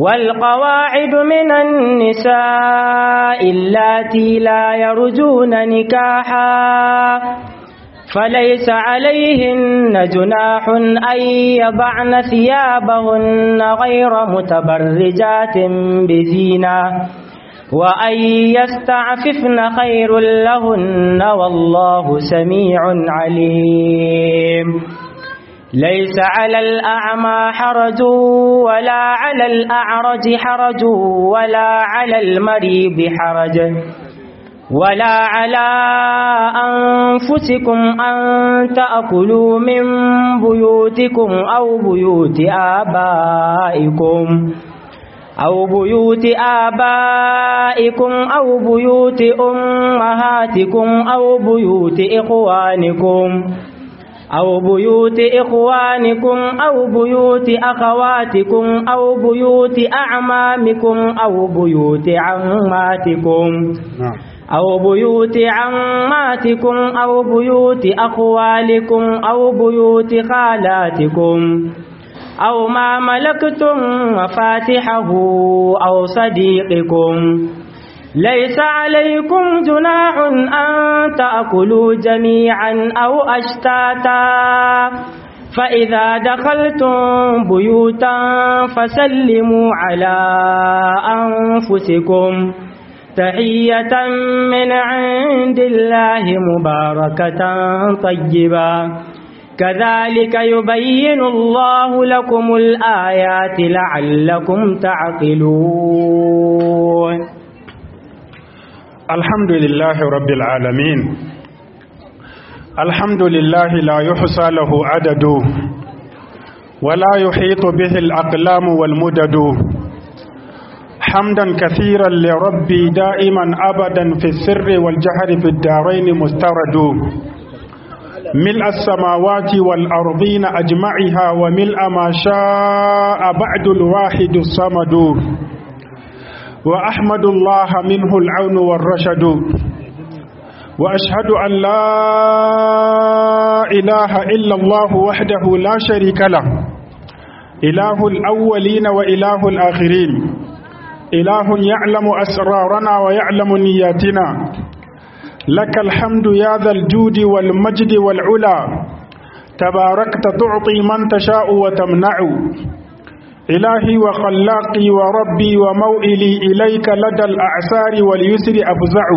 والقواعد من النساء اللاتي لا يرجون نكاحا فليس عليهن جناح أن يضعن ثيابهن غير متبرجات بزينة وأن يستعففن خير لهن والله سميع عليم ليس على الأعمى حرج ولا على الأعرج حرج ولا على المريض حرج ولا على أنفسكم أن تأكلوا من بيوتكم أو بيوت آبائكم أو بيوت آبائكم أو بيوت أمهاتكم أو بيوت إخوانكم أو بيوت إخوانكم أو بيوت أخواتكم أو بيوت أعمامكم أو بيوت عماتكم نعم أو بيوت عماتكم أو بيوت أخوالكم أو بيوت خالاتكم أو ما ملكتم مفاتحه أو صديقكم ليس عليكم جناح أن تأكلوا جميعا أو أشتاتا فإذا دخلتم بيوتا فسلموا على أنفسكم تحية من عند الله مباركة طيبة كذلك يبين الله لكم الآيات لعلكم تعقلون الحمد لله رب العالمين الحمد لله لا يحصى له عدد ولا يحيط به الأقلام والمدد حمدا كثيرا لربي دائما أبدا في السر والجهر في الدارين مسترد ملء السماوات والأرضين أجمعها وملء ما شاء بعد الواحد الصمد وأحمد الله منه العون والرشد وأشهد أن لا إله إلا الله وحده لا شريك له إله الأولين وإله الآخرين إله يعلم أسرارنا ويعلم نياتنا لك الحمد يا ذا الجود والمجد والعلا تباركت تعطي من تشاء وتمنع إلهي وخلاقي وربي وموئلي إليك لدى الأعسار واليسر أفزع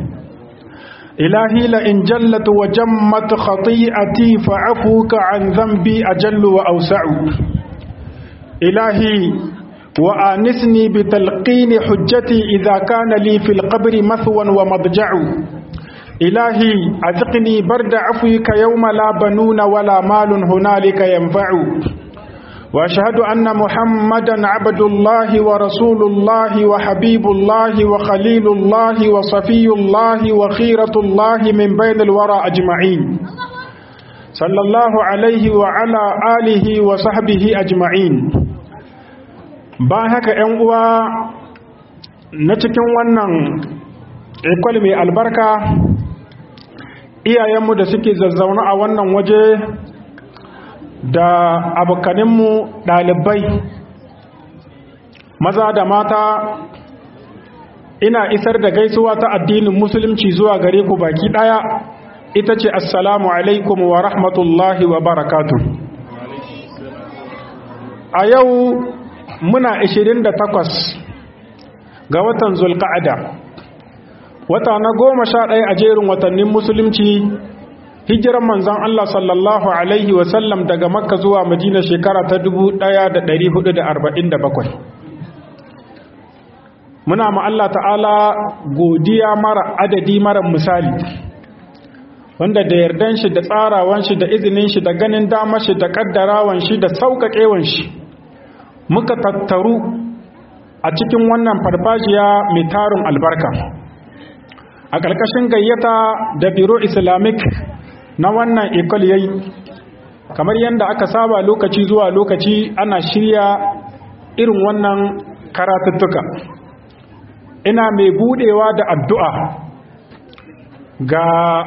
إلهي لئن جلت وجمت خطيئتي فعفوك عن ذنبي أجل وأوسع إلهي وآنسني بتلقين حجتي إذا كان لي في القبر مثوى ومضجع إلهي أذقني برد عفوك يوم لا بنون ولا مال هنالك ينفع وأشهد أن محمدا عبد الله ورسول الله وحبيب الله وخليل الله وصفي الله وخيرة الله من بين الورى أجمعين صلى الله عليه وعلى آله وصحبه أجمعين باهك أنوا نتكن ونن ikwal mai albarka iyayenmu da suke zazzauna a wannan waje da abokaninmu ɗalibai maza da mata ina isar da gaisuwa ta addinin musulunci zuwa gare ku baki ɗaya ita ce assalamu alaikum wa rahmatullahi wa barakatu a yau muna 28 ga watan zulka'ada wata na goma sha ɗaya a jerin watannin musulunci hijiran manzon Allah sallallahu alaihi wasallam daga makka zuwa madina shekara ta 1447 muna ma Allah ta'ala godiya mara adadi mara misali wanda da yardan shi da tsarawan shi da izinin shi da ganin damar shi da kaddarawan shi da sauƙaƙewan shi muka tattaru a cikin wannan farfajiya mai tarin albarka a ƙarƙashin gayyata da biro islamic na wannan ikon yayi kamar yadda aka saba lokaci zuwa lokaci ana shirya irin wannan karatuttuka ina mai budewa da addu'a ga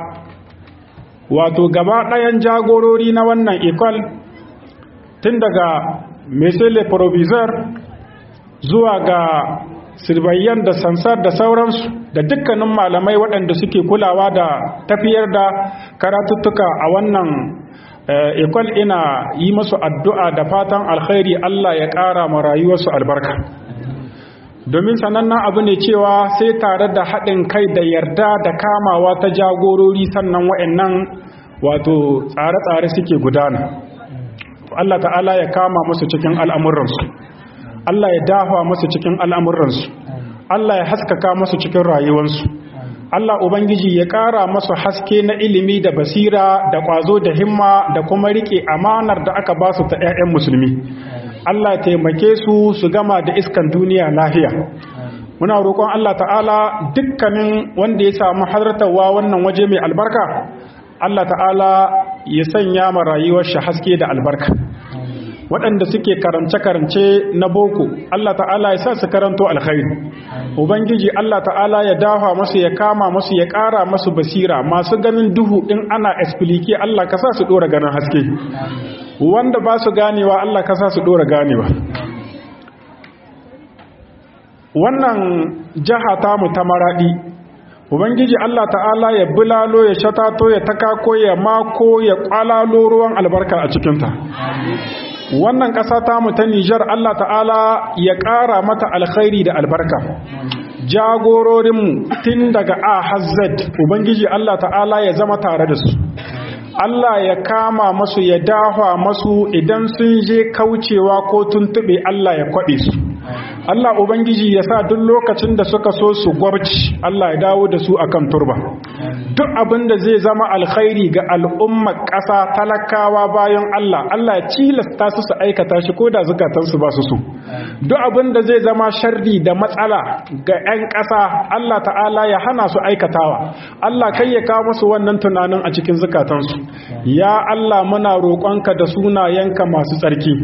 wato gaba ɗayan jagorori na wannan ikon tun daga mesele provisor zuwa ga sirbayyan da sansar da sauransu da dukkanin malamai waɗanda suke kulawa da tafiyar da karatuttuka a wannan ekol ina yi masu addu'a da fatan alkhairi Allah ya ƙara ma rayuwarsu albarka domin sanannen abu ne cewa sai tare da haɗin kai da yarda da kamawa ta jagorori sannan wa'annan wato tsare-tsare suke gudana Allah ta'ala ya kama musu cikin al'amuransu Allah ya dafa musu cikin al'amuransu Allah ya haskaka musu cikin rayuwarsu Allah Ubangiji ya ƙara masu haske na ilimi da basira da ƙwazo da himma da kuma riƙe amanar da aka ba su ta 'ya'yan musulmi Allah taimake su su gama da iskan duniya lahiya muna roƙon Allah ta'ala dukkanin wanda ya samu halartarwa wannan waje mai albarka Allah ta'ala ya sanya ma rayuwar shi haske da albarka waɗanda suke karance-karance na boko Allah ta'ala ya sa su karanto alkhairi ubangiji Allah ta'ala ya dafa masu ya kama masu ya ƙara masu basira masu ganin duhu in ana explike Allah ka sa su ɗora ganin haske wanda ba su ganewa Allah ka sa su ɗora ganewa wannan jiha tamu ta maraɗi ubangiji Allah ta'ala ya bulalo ya shatato ya takako ya mako ya ƙwalalo ruwan albarka a cikinta wannan ƙasa tamu ta Nijar Allah ta'ala ya ƙara mata alkhairi da albarka jagororinmu tun daga A hazzad Ubangiji Allah ta'ala ya zama tare da su Allah ya kama masu ya dahwa masu idan sun je kaucewa ko tuntuɓe Allah ya kwaɓe su Allah Ubangiji ya sa duk lokacin da suka so su gwabci Allah ya dawo da su akan turba duk abin da zai zama alkhairi ga al'ummar ƙasa talakawa bayan Allah Allah ya cilasta su su aikata shi ko da zukatansu ba su so duk abin da zai zama sharri da matsala ga 'yan ƙasa Allah ta'ala ya hana su aikatawa Allah kai ya kawo musu wannan tunanin a cikin zukatansu ya Allah muna roƙonka da sunayenka masu tsarki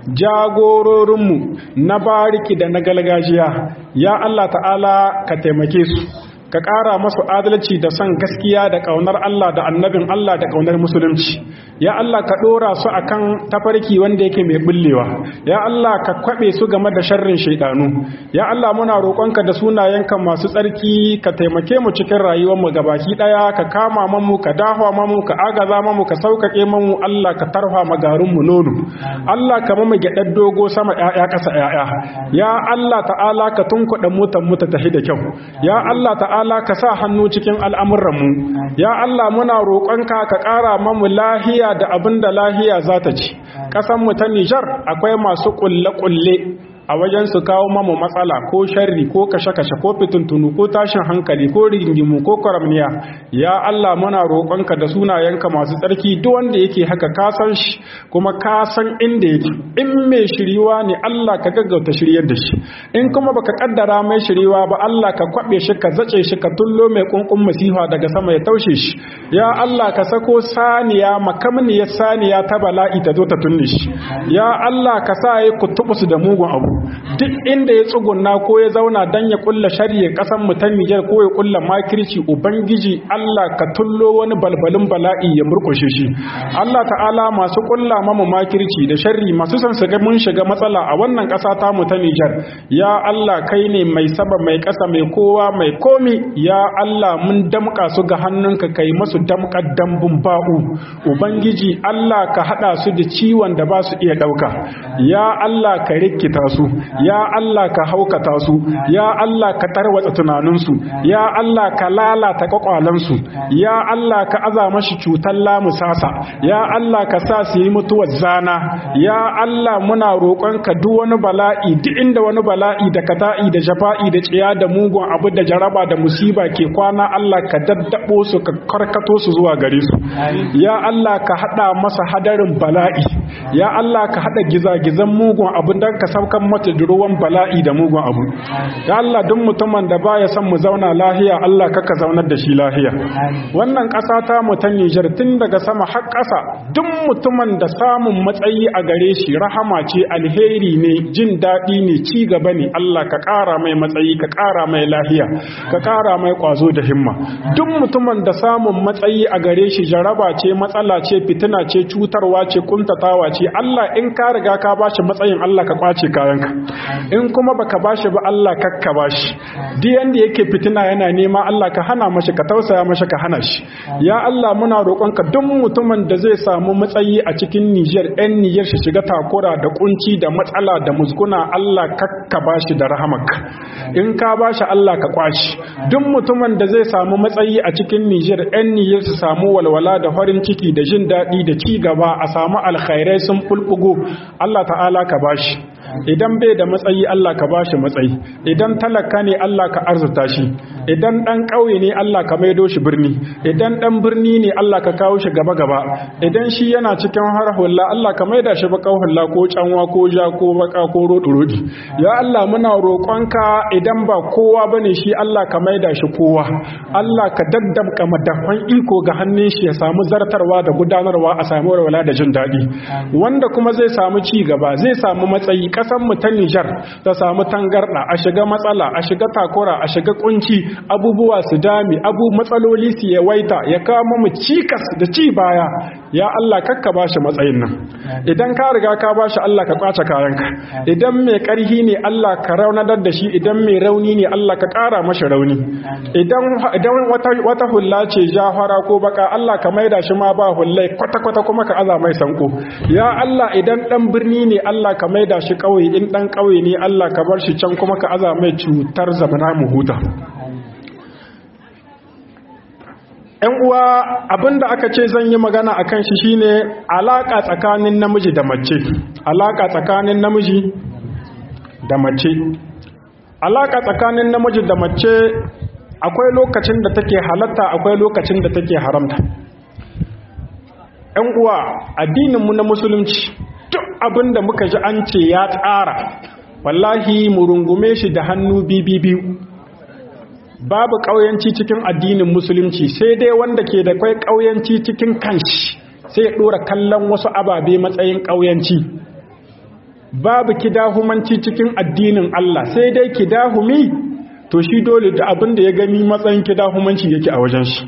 jagororinmu na bariki da na galgajiya ya Allah ta'ala ka taimake su ka ƙara masu adalci da son gaskiya da ƙaunar Allah da annabin Allah da ƙaunar musulunci ya Allah ka ɗora su akan tafarki wanda yake mai bullewa ya Allah ka kwaɓe su game da sharrin shaidanu ya Allah muna roƙonka da sunayenka masu tsarki ka taimake mu cikin rayuwar mu gabaki ɗaya ka kama mamu ka dahwa mamu ka agaza mamu ka sauƙaƙe mamu Allah ka tarfa magarin mu nono Allah ka mamu gyaɗar dogo sama ƴaƴa ƙasa ƴaƴa ya Allah ta'ala ka tunkuɗa mutan mu ta tafi da kyau ya Allah ta'ala Allah ka sa hannu cikin al'amuranmu, ya Allah muna roƙonka ka ƙara mamu lahiya da abin da lahiya za ta ci, ƙasanmu ta Nijar akwai masu ƙulle-ƙulle a wajen su kawo mamu matsala ko sharri ko kashe-kashe ko fitintunu ko tashin hankali ko rigingimu ko kwaramniya ya Allah muna roƙonka da sunayenka masu tsarki duk wanda yake haka ka san shi kuma ka san inda yake in mai shiriwa ne Allah ka gaggauta shiryar da shi in kuma baka kaddara mai shiriwa ba Allah ka kwabe shi ka zace shi ka tullo mai kunkun masifa daga sama ya taushe shi ya Allah ka sako saniya makamniyar saniya ta bala'i ta zo ta tunne shi ya Allah ka sa yi kutubusu da mugun abu duk inda ya tsugunna ko ya zauna dan ya kulla shari'a kasan mu ta Niger ko ya kulla makirci ubangiji Allah ka tullo wani balbalin bala'i ya murkushe shi Allah ta'ala masu kulla mamu makirci da sharri masu son su ga mun shiga matsala a wannan kasa ta mu ta Niger ya Allah kai ne mai saba mai kasa mai kowa mai komi ya Allah mun damka su ga hannunka kai masu damkar dambun ba'u ubangiji Allah ka hada su da ciwon da ba su iya dauka ya Allah ka rikita su ya Allah ka haukata su ya Allah ka tarwatsa tunaninsu ya Allah ka lalata kwakwalansu ya Allah ka aza mashi cutar lamusasa ya Allah ka sa su yi mutuwar zana ya Allah muna roƙonka duk wani bala'i duk inda wani bala'i da kata'i da jafa'i da tsiya da mugun abu da jaraba da musiba ke kwana Allah ka daddabo su ka karkato su zuwa gare su ya Allah ka hada masa hadarin bala'i ya Allah ka hada gizagizan mugun abu dan ka saukan mata da ruwan bala'i da mugun abu ya Allah duk mutumin da baya son mu zauna lahiya Allah kaka zaunar da shi lahiya wannan ƙasa ta mu ta Niger tun daga sama har ƙasa duk mutumin da samun matsayi a gare shi rahama ce alheri ne jin daɗi ne ci gaba ne Allah ka ƙara mai matsayi ka ƙara mai lahiya ka ƙara mai ƙwazo da himma duk mutumin da samun matsayi a gare shi jaraba ce matsala ce fitina ce cutarwa ce kuntatawa ce Allah in ka riga ka bashi matsayin Allah ka kwace kayanka in kuma baka bashi ba Allah kakka bashi duk yanda yake fitina yana nema Allah ka hana mashi ka tausaya mashi ka hana shi ya Allah muna roƙonka duk mutumin da zai samu matsayi a cikin Niger ɗan Niger shi shiga takura da kunci da matsala da musguna Allah kakka bashi da rahamarka in ka bashi Allah ka kwashi duk mutumin da zai samu matsayi a cikin Niger ɗan Niger su samu walwala da farin ciki da jin daɗi da ci gaba a samu alkhairai sun fulfugo Allah ta'ala ka bashi idan bai da matsayi Allah ka bashi matsayi idan talaka ne Allah ka arzuta shi idan dan ƙauye ne Allah ka maido shi birni idan dan birni ne Allah ka kawo shi gaba gaba idan shi yana cikin harhulla Allah ka maida shi baka hulla ko canwa ko ja ko baka ko rodi rodi ya Allah muna roƙonka idan ba kowa bane shi Allah ka maida shi kowa Allah ka daddamka madafan iko ga hannun shi ya samu zartarwa da gudanarwa a samu walwala da jin daɗi wanda kuma zai samu ci gaba zai samu matsayi kasan mu ta Nijar ta samu tangarda a shiga matsala a shiga takura a shiga kunci abubuwa su dami abu matsaloli su yawaita ya kama mu cikas da ci baya ya Allah kakka bashi matsayin nan idan ka riga ka bashi Allah ka kwace kayanka idan mai karhi ne Allah ka raunatar da shi idan mai rauni ne Allah ka kara mashi rauni idan idan wata wata hulla ce jahara ko baka Allah ka maida shi ma ba hullai kwata kwata kuma ka aza mai sanko ya Allah idan dan birni ne Allah ka maida shi kauye in dan kauye ne Allah ka bar shi can kuma ka aza mai cutar zamana mu huta ‘yan uwa abinda aka ce zan yi magana a kan shi shine alaƙa tsakanin namiji da mace alaƙa tsakanin namiji da mace alaƙa tsakanin namiji da mace akwai lokacin da take halatta akwai lokacin da take haramta ‘yan uwa addininmu na musulunci duk abinda muka ji an ce ya tsara wallahi mu rungume shi da hannu biyu babu ƙauyanci cikin addinin musulunci sai dai wanda ke da kwai ƙauyanci cikin kanshi sai ya ɗora kallon wasu ababe matsayin ƙauyanci babu kidahumanci cikin addinin Allah sai dai kidahumi to shi dole da abin da ya gani matsayin kidahumanci yake a wajen shi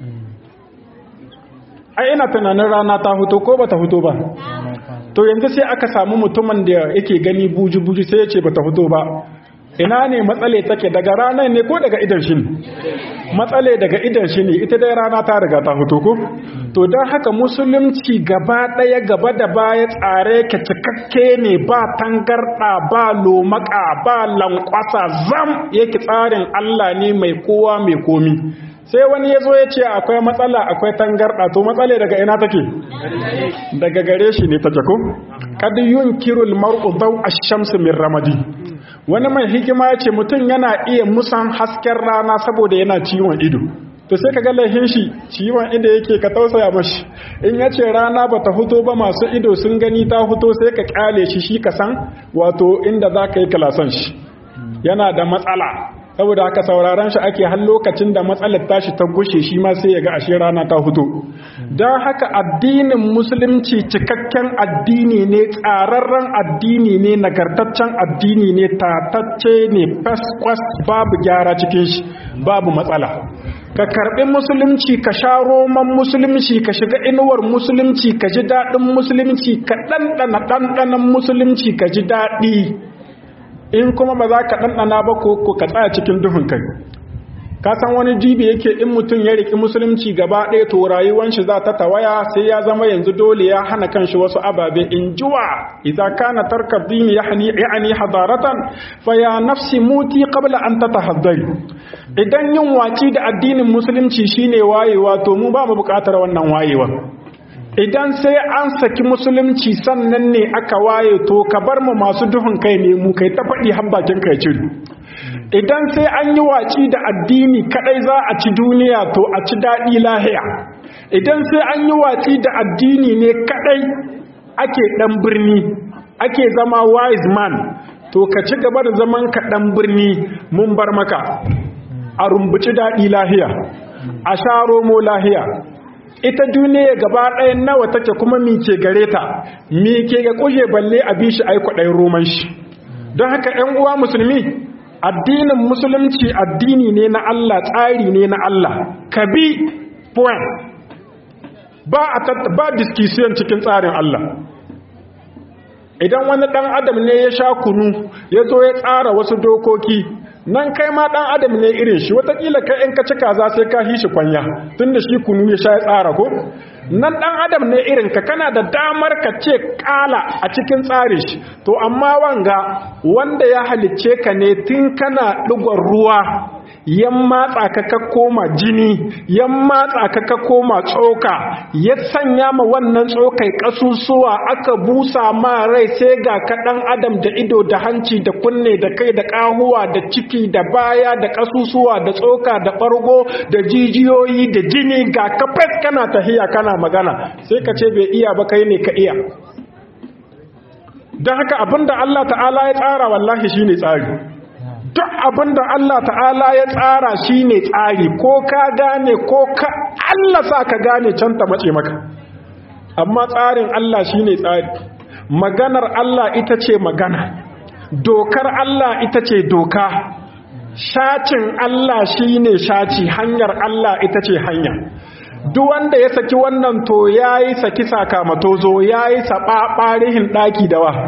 ai ina tunanin rana ta fito ko bata fito ba to yanzu sai aka samu mutumin da yake gani buji-buji sai ya ce bata fito ba ina ne matsale take daga ranar ne ko daga idan shi ne matsale daga idan shi ne ita dai rana ta riga ta fito ko to don haka musulunci gaba ɗaya gaba da baya tsare ka cikakke ne ba tangarɗa ba lomaka ba lankwasa zam yake tsarin Allah ne mai kowa mai komi sai wani ya zo ya ce akwai matsala akwai tangarɗa to matsale daga ina take daga gare shi ne ta jako kad yunkirul mar'u daw ash-shams min ramadi wani mai hikima ya ce mutum yana iya musan hasken rana saboda yana ciwon ido to sai ka ga lahin shi ciwon ido yake ka tausaya mashi in ya ce rana ba ta fito ba masu ido sun gani ta fito sai ka kyale shi shi ka san wato inda za ka yi kalasan shi yana da matsala saboda haka sauraron shi ake har lokacin da matsalar tashi ta gushe shi ma sai ya ga ashe rana ta fito don haka addinin musulunci cikakken addini ne tsararren addini ne nagartaccen addini ne tatacce ne faskwas babu gyara cikin shi babu matsala ka karbi musulunci ka sha roman musulunci ka shiga inuwar musulunci ka ji daɗin musulunci ka ɗanɗana ɗanɗanan musulunci ka ji daɗi in kuma ba za ka ɗanɗana ba ko ka tsaya cikin duhun kai ka san wani jibi yake in mutum ya riki musulunci gaba ɗaya to rayuwar shi za ta tawaya sai ya zama yanzu dole ya hana kanshi wasu ababe in juwa idza kana tarkab dini yahni yani hadaratan fa ya nafsi muti qabla an tatahaddari idan yin waci da addinin musulunci shine wayewa to mu ba mu buƙatar wannan wayewa idan sai an saki musulunci sannan ne aka waye to ka bar mu masu duhun kai ne mu kai ta faɗi har bakin kai ciri idan sai an yi waci da addini kadai za a ci duniya to a ci daɗi lahiya idan sai an yi waci da addini ne kadai ake ɗan birni ake zama wise man to ka ci gaba da zaman ka ɗan birni mun bar maka a rumbuci daɗi lahiya a sha romo lahiya ita duniya gaba ɗaya nawa take kuma mi ke gare ta mi ke ga kuje balle a bishi ai kwaɗayin roman shi don haka ‘yan uwa musulmi addinin musulunci addini ne na Allah tsari ne na Allah ka bi point ba a ba discussion cikin tsarin Allah idan wani ɗan adam ne ya sha kunu ya zo ya tsara wasu dokoki nan kai ma ɗan adam ne irin shi watakila kai in ka ci kaza sai ka hi shi kwanya tun da shi kunu ya sha ya tsara ko nan ɗan adam ne irin ka kana da damar ka ce ƙala a cikin tsarin shi to amma wanga wanda ya halicce ka ne tun kana ɗigon ruwa yan matsa ka ka koma jini yan matsa ka ka koma tsoka ya sanya ma wannan tsokai kasusuwa aka busa ma rai sai ga ka dan adam da ido da hanci da kunne da kai da kahuwa da ciki da baya da kasusuwa da tsoka da bargo da jijiyoyi da jini ga kafet kana tahiya kana magana sai ka ce bai iya ba kai ne ka iya don haka abinda Allah ta'ala ya tsara wallahi shine tsari duk abin da Allah ta'ala ya tsara shi ne tsari ko ka gane ko ka Allah sa ka gane can ta mace maka amma tsarin Allah shi ne tsari maganar Allah ita ce magana dokar Allah ita ce doka shacin Allah shi ne shaci hanyar Allah ita ce hanya duk wanda ya saki wannan to ya yi saki sakamatozo ya yi saɓaɓarihin ɗaki da wa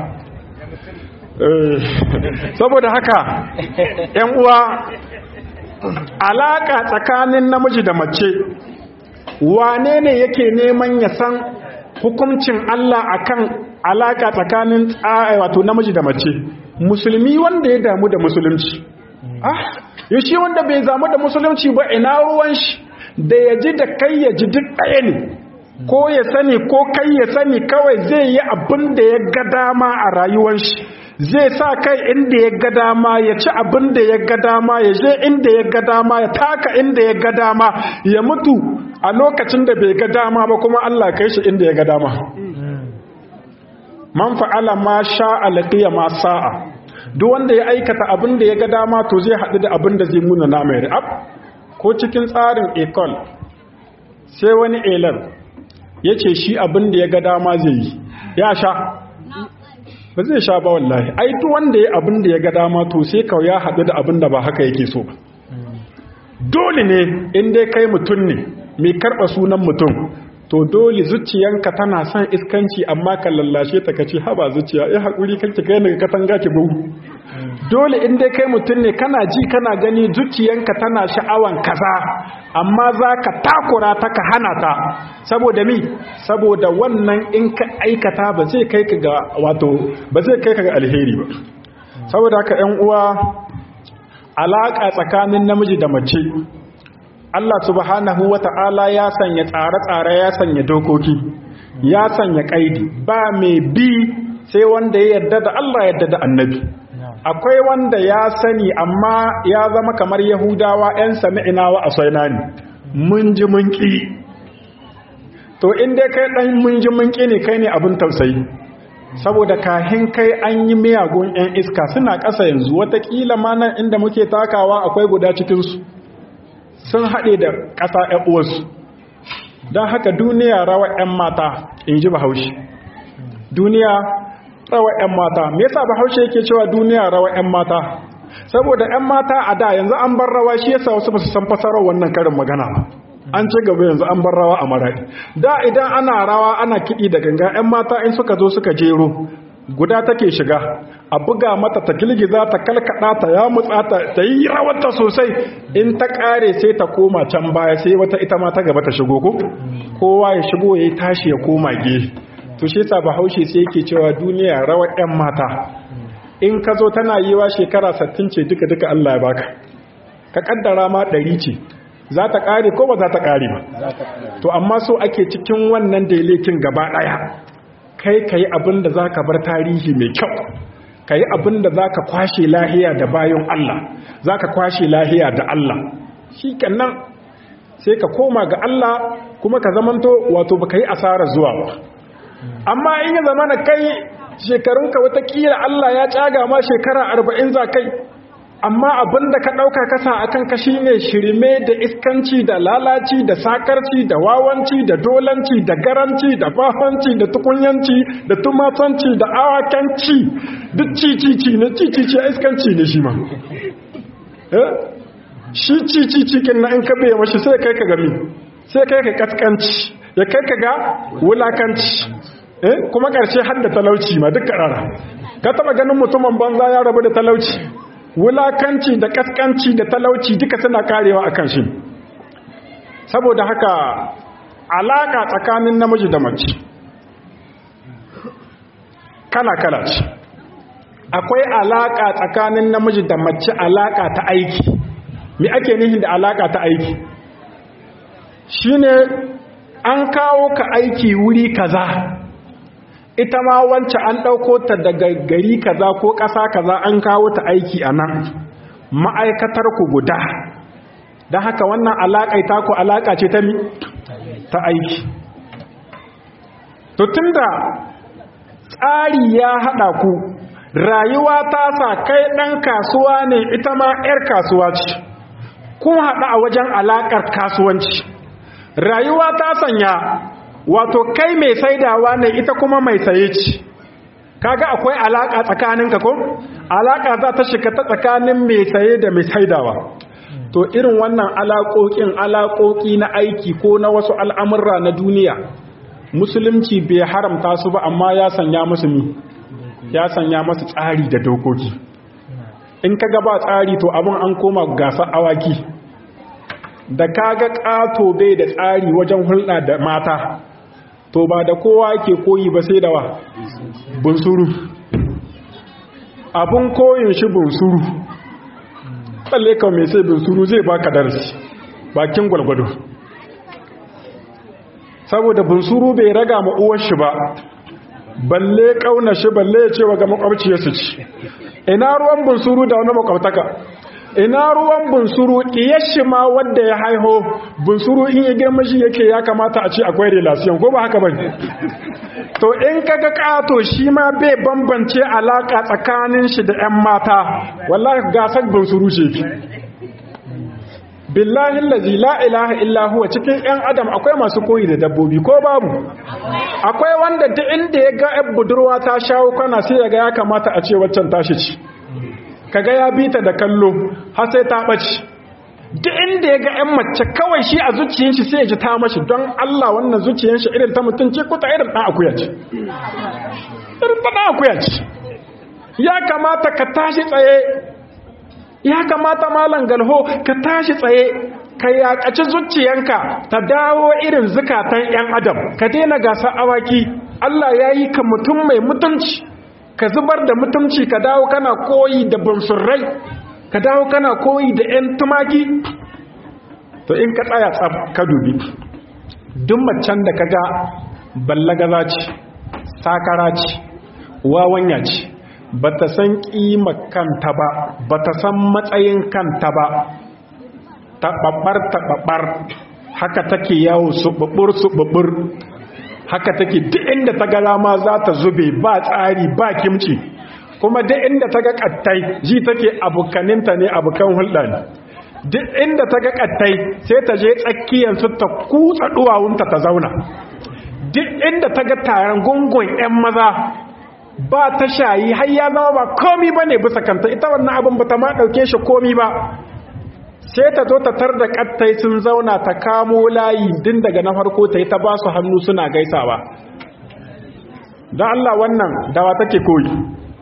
saboda haka ‘yan uwa alaƙa tsakanin namiji da mace wane ne yake neman ya san hukuncin Allah akan alaƙa tsakanin wato namiji da mace musulmi wanda ya damu da musulunci ah yashi wanda bai damu da musulunci ba ina ruwan shi da ya ji da kai ya ji duk ɗaya ne ko ya sani ko kai ya sani kawai zai yi abin da ya ga dama a rayuwar shi zai sa kai inda ya ga dama ya ci abin da ya ga dama ya je inda ya ga dama ya taka inda ya ga dama ya mutu a lokacin da bai ga dama ba kuma Allah kai shi inda ya ga dama man fa'ala ma sha'a laqiya ma sa'a duk wanda ya aikata abin da ya ga dama to zai haɗu da abin da zai muna na mai ab ko cikin tsarin ecole sai wani elar ya ce shi abin da ya ga dama zai yi ya sha ba zai sha ba wallahi ai duk wanda ya abin da ya ga dama to sai kawai ya haɗu da abin da ba haka yake so ba dole ne in dai kai mutum ne mai karɓa sunan mutum to dole zuciyanka tana son iskanci amma ka lallashe ta kace haba zuciya ya haƙuri kanki kai daga katanga ki bugu dole in dai kai mutum ne kana ji kana gani zuciyanka tana sha'awan kaza amma za ka takura ta ka hana ta saboda mi saboda wannan in ka aikata ba zai kai ka ga wato ba zai kai ka ga alheri ba saboda haka ƴan uwa alaka tsakanin namiji da mace Allah subhanahu wata'ala ya sanya tsare-tsare ya sanya dokoki ya sanya kaidi ba mai bi sai wanda ya yarda da Allah yarda da annabi akwai wanda ya sani amma ya zama kamar yahudawa 'yan sami'ina wa asaina ne mun ji mun ƙi to inda kai ɗan mun ji mun ƙi ne kai ne abin tausayi saboda kahin kai an yi miyagun 'yan iska suna ƙasa yanzu watakila ma nan inda muke takawa akwai guda cikinsu sun haɗe da ƙasa 'yan uwarsu don haka duniya rawa 'yan mata in ji bahaushe duniya rawa 'yan mata me yasa bahaushe yake cewa duniya rawa 'yan mata saboda 'yan mata a da yanzu an bar rawa shi yasa wasu basu san fasarar wannan karin magana ba an ci gaba yanzu an bar rawa a maradi da idan ana rawa ana kiɗi da ganga 'yan mata in suka zo suka jero guda take shiga a buga mata ta girgiza ta kalkada ta ya mutsa ta ta yi rawarta sosai in ta kare sai ta koma can baya sai wata ita ma ta gaba ta shigo ko kowa ya shigo ya tashi ya koma gefe to shi yasa bahaushe sai yake cewa duniya rawar 'yan mata in ka zo tana yiwa shekara 60 ce duka duka Allah ya baka ka kaddara ma 100 ce za ta kare ko ba za ta kare ba to amma so ake cikin wannan dailekin gaba daya kai kai abin da zaka bar tarihi mai kyau kai abin da zaka kwashe lahiya da bayan Allah zaka kwashe lahiya da Allah shikenan sai ka koma ga Allah kuma ka zamanto wato baka yi asara zuwa ba amma in ya zama na kai shekarunka watakila Allah ya caga ma shekara arba'in za kai amma abinda ka ɗauka kasa a kan kashi ne shirme da iskanci da lalaci da sakarci da wawanci da dolanci da garanci da fafanci da tukunyanci da tumatanci da awakanci duk cicici ne cicici a iskanci ne shi ma shi cicici kin na in ka bai mashi sai kai ka gami sai kai ka kaskanci ya kai ka ga wulakanci eh kuma ƙarshe har da talauci ma duk ƙarara ka taɓa ganin mutumin banza ya rabu da talauci wulakanci da ƙasƙanci da talauci duka suna karewa a kan shi saboda haka alaƙa tsakanin namiji da mace kala-kala ce akwai alaƙa tsakanin namiji da mace alaƙa ta aiki me ake nihin da alaƙa ta aiki shine an kawo ka aiki wuri kaza ita ma wance an ɗauko ta daga gari kaza ko ƙasa kaza an kawo ta aiki a nan ma'aikatar ku guda don haka wannan alaƙa ta ku alaƙa ce ta mi ta aiki to tunda tsari ya haɗa ku rayuwa ta sa kai ɗan kasuwa ne ita ma 'yar kasuwa ce kun haɗa a wajen alaƙar kasuwanci rayuwa ta sanya wato kai mai saidawa ne ita kuma mai saye ce kaga akwai alaƙa tsakaninka ko alaƙa za ta shiga ta tsakanin mai saye da mai saidawa to irin wannan alaƙoƙin alaƙoƙi na aiki ko na wasu al'amurra na duniya musulunci bai haramta su ba amma ya sanya musu mi ya sanya masu tsari da dokoki in ka gaba tsari to abin an koma gasa awaki da kaga ƙato bai da tsari wajen hulɗa da mata to ba da kowa ke koyi ba sai da wa bunsuru abun koyin shi bunsuru tsalle ka mai sai bunsuru zai baka darasi bakin gwalgwado saboda bunsuru bai raga ma uwar shi ba balle kauna shi balle ya ce wa ga makwabciyarsu ci ina ruwan bunsuru da wani makwabtaka ina ruwan bunsuru shi ma wadda ya haiho bunsuru in ya girma shi yake ya kamata a ce akwai relation ko ba haka bane to in kaga kato shi ma bai bambance alaka tsakanin shi da ƴan mata wallahi gasar bunsuru ce ki billahi allazi la ilaha illa huwa cikin ƴan adam akwai masu koyi da dabbobi ko babu akwai wanda duk inda ya ga ƴan budurwa ta shawo kana sai ya ga ya kamata a ce waccan tashi ci kaga ya bi ta da kallo har sai ta ɓace duk inda ya ga 'yan mace kawai shi a zuciyar shi sai ya ji ta mashi don Allah wannan zuciyar shi irin ta mutum ce kuta irin ɗan akuya ce irin ta ɗan akuya ce ya kamata ka tashi tsaye ya kamata malam galho ka tashi tsaye ka yaƙaci zuciyanka ta dawo irin zukatan 'yan adam ka daina gasa awaki Allah ya yi ka mutum mai mutunci ka zubar da mutumci ka dawo kana koyi da bunsurrai ka dawo kana koyi da 'yan tumaki to in ka tsaya tsab ka dubi duk macen da kaga ballagaza ce sakara ce wawanya ce ba ta san ƙima kanta ba ba ta san matsayin kanta ba taɓaɓɓar taɓaɓɓar haka take yawo suɓuɓɓur suɓuɓɓur haka take duk inda ta ga rama za ta zube ba tsari ba kimci kuma duk inda ta ga kattai ji take abokaninta ne abokan hulɗa ne duk inda ta ga kattai sai ta je tsakiyansu ta kutsa duwawunta ta zauna duk inda ta ga taron gungun 'yan maza ba ta shayi har ya zama ba komi ba ne bisa kanta ita wannan abin ba ta ma ɗauke shi komi ba sai ta zo ta tar da kattai sun zauna ta kamo layi din daga na farko ta yi ta ba su hannu suna gaisawa don Allah wannan dawa take koyi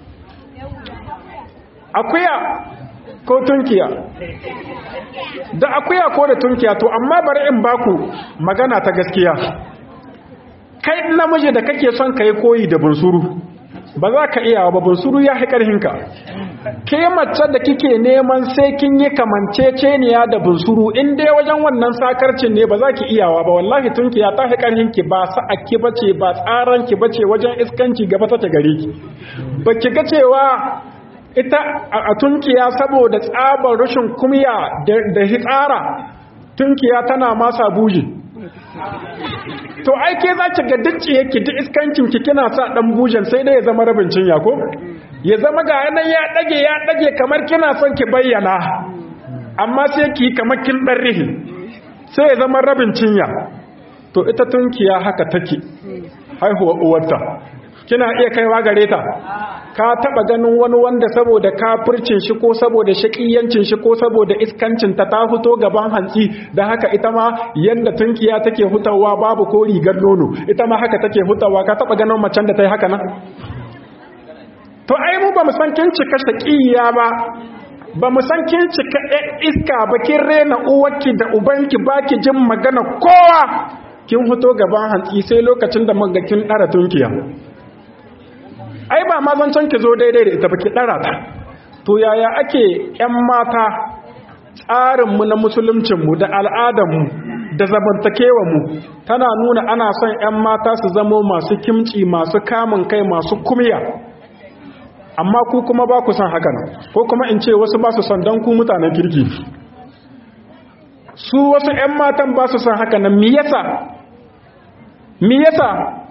akuya ko tunkiya da akuya ko da tunkiya to amma bari in baku magana ta gaskiya kai namiji da kake son ka yi koyi da bunsuru ba za ka iya ba bunsuru ya haƙarhinka ke mace da kike neman sai kin yi kamanceceniya da bunsuru in dai wajen wannan sakarcin ne ba za ki iyawa ba wallahi tunki ya tafi karhin ki ba sa'akki bace ba tsaran ki bace wajen iskanci gaba ta gare ki ba ki ga cewa ita a tunkiya saboda tsabar rashin kumya da hitsara tunkiya tana masa buji to ai ke za ki ga duk yake duk iskancin ki kina sa dan bujan sai dai ya zama rabin cinya ko ya zama ga yanan ya dage ya dage kamar kina son ki bayyana amma sai ki kamar kin dan rihi sai ya zama rabin cinya to ita tunkiya haka take haihuwa uwarta kina iya kaiwa gare ta ka taba ganin wani wanda saboda kafircin shi ko saboda shakiyancin shi ko saboda iskancin ta ta fito gaban hantsi da haka ita ma yanda tunkiya take hutawa babu ko rigar nono ita ma haka take hutawa ka taba ganin macen da ta yi haka nan to ai mu ba mu san kin cika shakiya ba ba mu san kin cika iska ba kin rena uwarki da ubanki baki jin magana kowa kin fito gaban hantsi sai lokacin da muga kin dara tunkiya ai ba ma zancen ki zo daidai da ita ba ki dara ta to yaya ake yan mata tsarinmu na musuluncinmu da al'adarmu da zamantakewarmu tana nuna ana son yan mata su zamo masu kimci masu kamun kai masu kumya amma ku kuma ba ku son haka ko kuma in ce wasu ba su son don ku mutanen kirki su wasu 'yan matan ba su son haka nan mi yasa mi yasa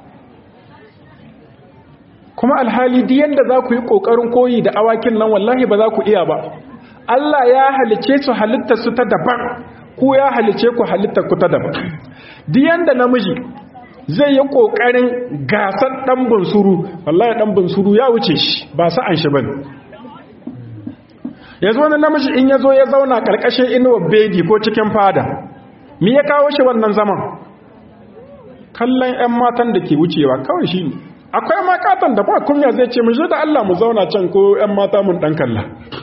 kuma alhali duk yanda za ku yi ƙoƙarin koyi da awakin nan wallahi ba za ku iya ba Allah ya halice su halittar su ta daban ku ya halice ku halittar ku ta daban duk yanda namiji zai yi ƙoƙarin gasar ɗan bunsuru wallahi ɗan bunsuru ya wuce shi ba sa'an shi bane yanzu wani namiji in ya zo ya zauna ƙarƙashin inuwar bedi ko cikin fada mi ya kawo shi wannan zaman kallon 'yan matan da ke wucewa kawai shi ne akwai makatan da ba kunya zai ce mu da Allah mu zauna can ko 'yan mata mun ɗan kalla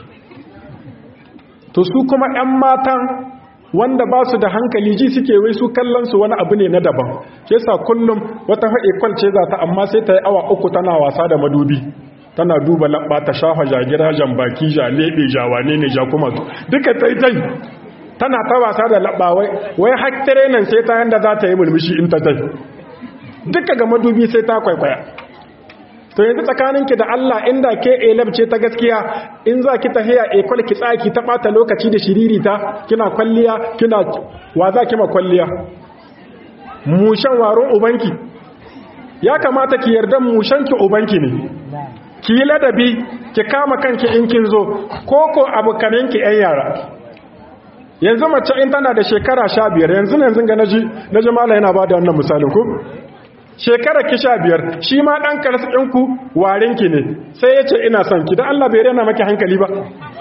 to su kuma 'yan matan wanda ba su da hankali ji suke wai su kallon su wani abu ne na daban ke sa kullum wata haɗe kwalce za ta amma sai ta yi awa uku tana wasa da madubi tana duba labba ta shafa jagira jan baki ja lebe ja wane ne ja kuma duka ta yi tai tana ta wasa da labba wai wai haktare nan sai ta yanda za ta yi mulmushi in ta tai duka ga madubi sai ta kwaikwaya to yanzu tsakaninki da Allah inda ke elab ce ta gaskiya in za ki tahiya ekwal ki tsaki ta bata lokaci da shiririta kina kwalliya kina wa za ki ma kwalliya mushan waron ubanki ya kamata ki yarda mushanki ubanki ne ki yi ladabi ki kama kanki in kin zo koko abokanenki yan yara yanzu mace in tana da shekara sha biyar yanzu yanzu ga naji naji mala yana ba da wannan misalin ku shekara ki sha biyar shi ma ɗan karsu ɗinku warinki ne sai ya ce ina son ki don Allah bai rena maki hankali ba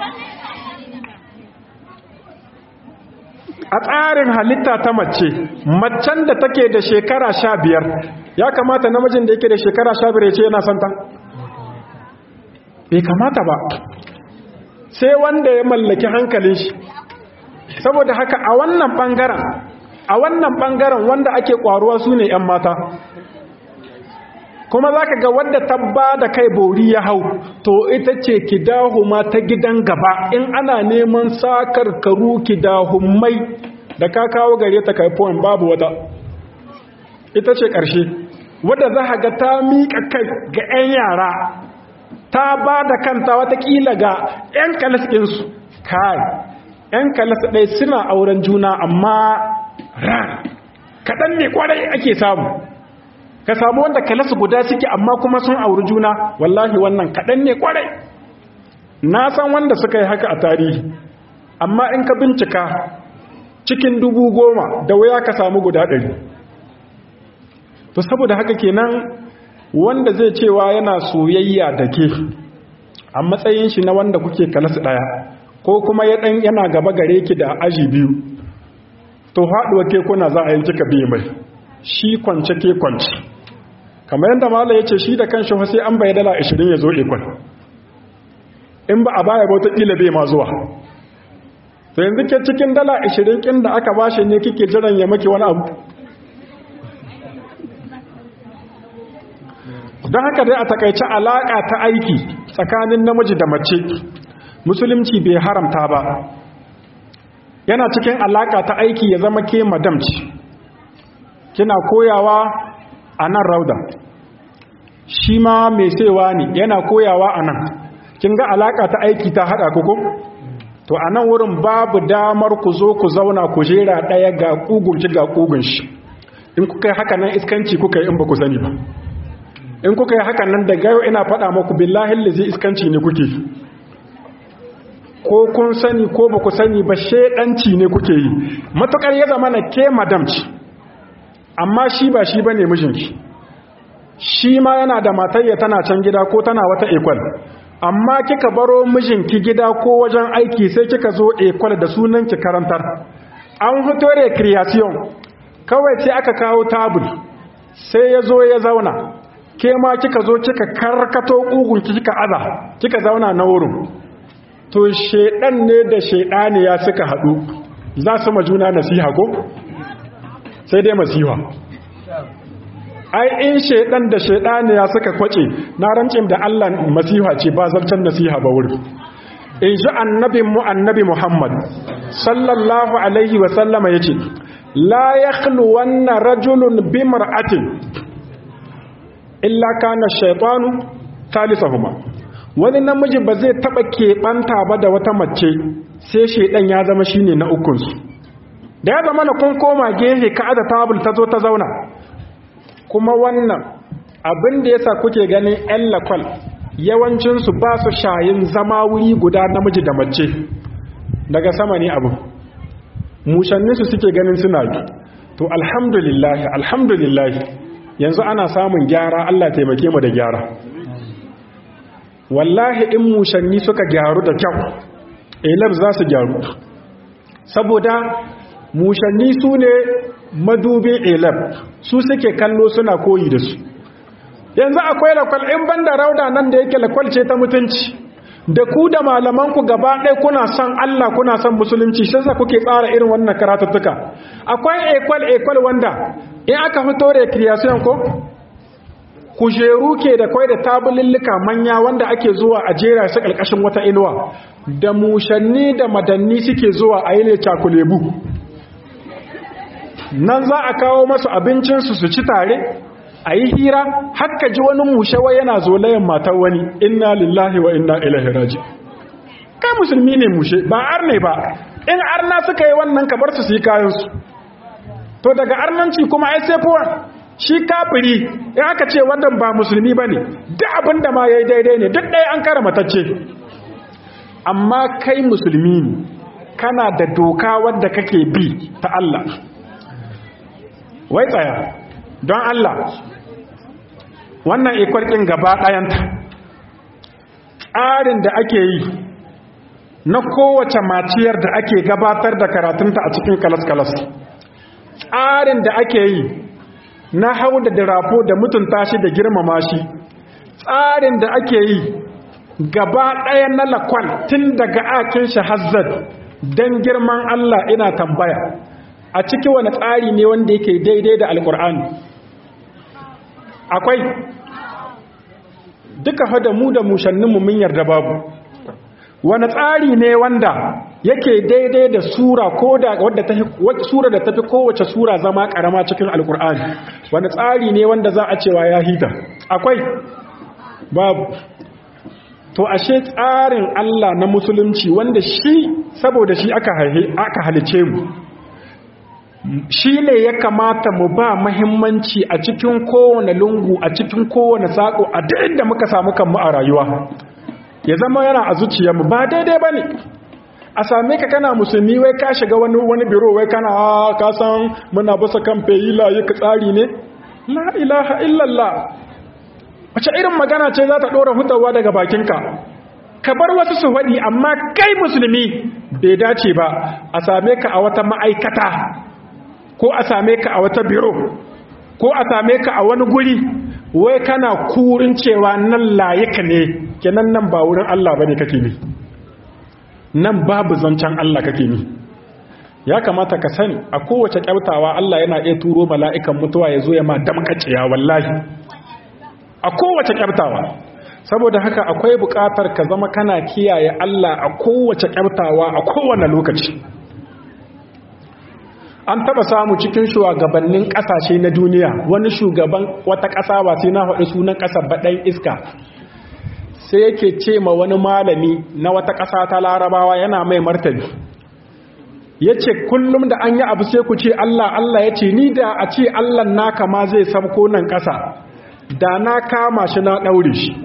a tsarin halitta ta mace macen da take da shekara sha biyar ya kamata namijin da yake da shekara sha biyar ya ce yana son ta bai kamata ba sai wanda ya mallaki hankalin shi saboda haka a wannan ɓangaren a wannan ɓangaren wanda ake ƙwaruwa su ne 'yan mata kuma za ka ga wadda tabba da kai bori ya hau to ita ce kidahuma ta gidan gaba in ana neman sakar karu kidahumai da ka kawo gare ta kai point babu wata ita ce ƙarshe wadda za ga ta miƙa kai ga 'yan yara ta ba da kanta watakila ga 'yan kalas ɗinsu kai 'yan kalas ɗai suna auren juna amma ran kaɗan ne kwarai ake samu ka samu wanda kalasu guda suke amma kuma sun auri juna wallahi wannan kaɗan ne kwarai na san wanda suka yi haka a tarihi amma in ka bincika cikin dubu goma da waya ka samu guda ɗari to saboda haka kenan wanda zai cewa yana soyayya da ke a matsayin shi na wanda kuke kalasu ɗaya ko kuma ya ɗan yana gaba gare ki da aji biyu to haɗuwa ke kuna za a yi kika biyu mai shi kwance ke kwance kamar yadda mala ya ce shi da kan shi sai an bai dala 20 ya zo ikon in ba a baya bauta ƙila bai ma zuwa to yanzu ke cikin dala 20 ƙin da aka bashi ne kike jiran ya maki wani abu don haka dai a takaice alaƙa ta aiki tsakanin namiji da mace musulunci bai haramta ba yana cikin alaƙa ta aiki ya zama ke madamci kina koyawa a nan rauda shi ma mai saiwa ne yana koyawa a nan kin ga alaka ta aiki ta hada kuku to a nan wurin babu damar ku zo ku zauna ku jera daya ga kugunci ga kugunshi in kuka yi haka nan iskanci kuka yi in ba ku sani ba in kuka yi haka nan daga yau ina faɗa maku billahi lizi iskanci ne kuke ko kun sani ko ba ku sani ba shedanci ne kuke yi matukar ya zama na ke madamci amma shi ba shi ba ne mijinki shi ma yana da matayya tana can gida ko tana wata ekwal amma kika baro mijinki gida ko wajen aiki sai kika zo ekwal da sunan ki karantar an fito recreation kawai sai aka kawo tabul sai ya zo ya zauna ke ma kika zo kika karkato kugun kika aza kika zauna na wurin to shedan ne da shedaniya suka hadu za su majuna nasiha ko sai dai masiha ai in shedan da shedaniya suka kwace na rancin da Allah masiha ce ba zartan nasiha ba wurin in ji annabin mu annabi Muhammad sallallahu alaihi wa sallama yace la yakhlu wanna rajulun bimra'atin illa kana shaytanu thalithahuma wani namiji ba zai taba keɓanta ba da wata mace sai shaidan ya zama shine na ukunsu da ya zama na kun koma gehe ka da tabul ta zo ta zauna kuma wannan abin da yasa kuke ganin yan lakwal yawancinsu ba su shayin zama wuri guda namiji da mace daga sama ne abu mushanninsu suke ganin suna yi to alhamdulillah alhamdulillah yanzu ana samun gyara Allah taimake mu da gyara wallahi in mushanni suka gyaru da kyau elab za su gyaru saboda mushanni su ne madubin elab su suke kallo suna koyi da su yanzu akwai lakwal in banda rauda nan da yake lakwal ce ta mutunci da ku da malamanku gaba ɗaya kuna son Allah kuna son musulunci shi sa kuke tsara irin wannan karatuttuka akwai ekwal ekwal wanda in aka fito recreation ko kujeru ke da kwai da tabulillika manya wanda ake zuwa a jera su ƙarƙashin wata inuwa da mushanni da madanni suke zuwa a yi ne cakulebu nan za a kawo masu abincinsu su ci tare a yi hira haka ji wani mushewa yana zolayen matar wani inna lillahi wa inna ilaihi raji kai musulmi ne mushe ba arne ba in arna suka yi wannan kabar su su yi kayansu to daga arnanci kuma ai sai fuwa shi kafiri in aka ce wannan ba musulmi ba ne duk abin da ma ya yi daidai ne duk ɗaya an kara matacce amma kai musulmi ne kana da doka wadda kake bi ta Allah wai tsaya don Allah wannan ikwarkin gaba ɗayanta tsarin da ake yi na kowace maciyar da ake gabatar da karatunta a cikin kalas-kalas tsarin da ake yi na hau da dirafo da mutunta shi da girmama shi tsarin da ake yi gaba ɗaya na lakwal tun daga akin shi hazzad don girman Allah ina tambaya a ciki wani tsari ne wanda yake daidai da alkur'ani akwai duka hada mu da mushanninmu mun yarda babu wani tsari ne wanda yake daidai da sura ko da wadda ta sura da tafi kowace sura zama karama cikin alkur'ani wani tsari ne wanda za a cewa ya hita akwai babu to ashe tsarin Allah na musulunci wanda shi saboda shi aka aka halice mu shi ne ya kamata mu ba mahimmanci a cikin kowane lungu a cikin kowane saƙo a duk inda muka samu kanmu a rayuwa ya zama yana a zuciyarmu ba daidai ba ne a same ka kana musulmi wai ka shiga wani wani biro wai kana ka san muna basa kan feyila yi ka tsari ne la ilaha illallah wace irin magana ce za ta ɗora hutawa daga bakinka ka bar wasu su faɗi amma kai musulmi bai dace ba a same ka a wata ma'aikata ko a same ka a wata biro ko a same ka a wani guri wai kana kurin cewa nan layika ne kenan nan ba wurin Allah bane kake ne nan babu zancen Allah kake ne ya kamata ka sani a kowace kyautawa Allah yana iya turo mala'ikan mutuwa ya zo ya ma damkaciya wallahi a kowace kyartawa saboda haka akwai buƙatar ka zama kana kiyaye Allah a kowace kyartawa a kowane lokaci an taba samu cikin shugabannin ƙasashe na duniya wani shugaban wata ƙasa ba sai na faɗi sunan ƙasar baɗan iska sai yake ce ma wani malami na wata ƙasa ta larabawa yana mai martani ya ce kullum da an yi abu sai ku ce Allah Allah ya ce ni da a ce Allah naka ma zai sabko nan ƙasa da na kama shi na ɗaure shi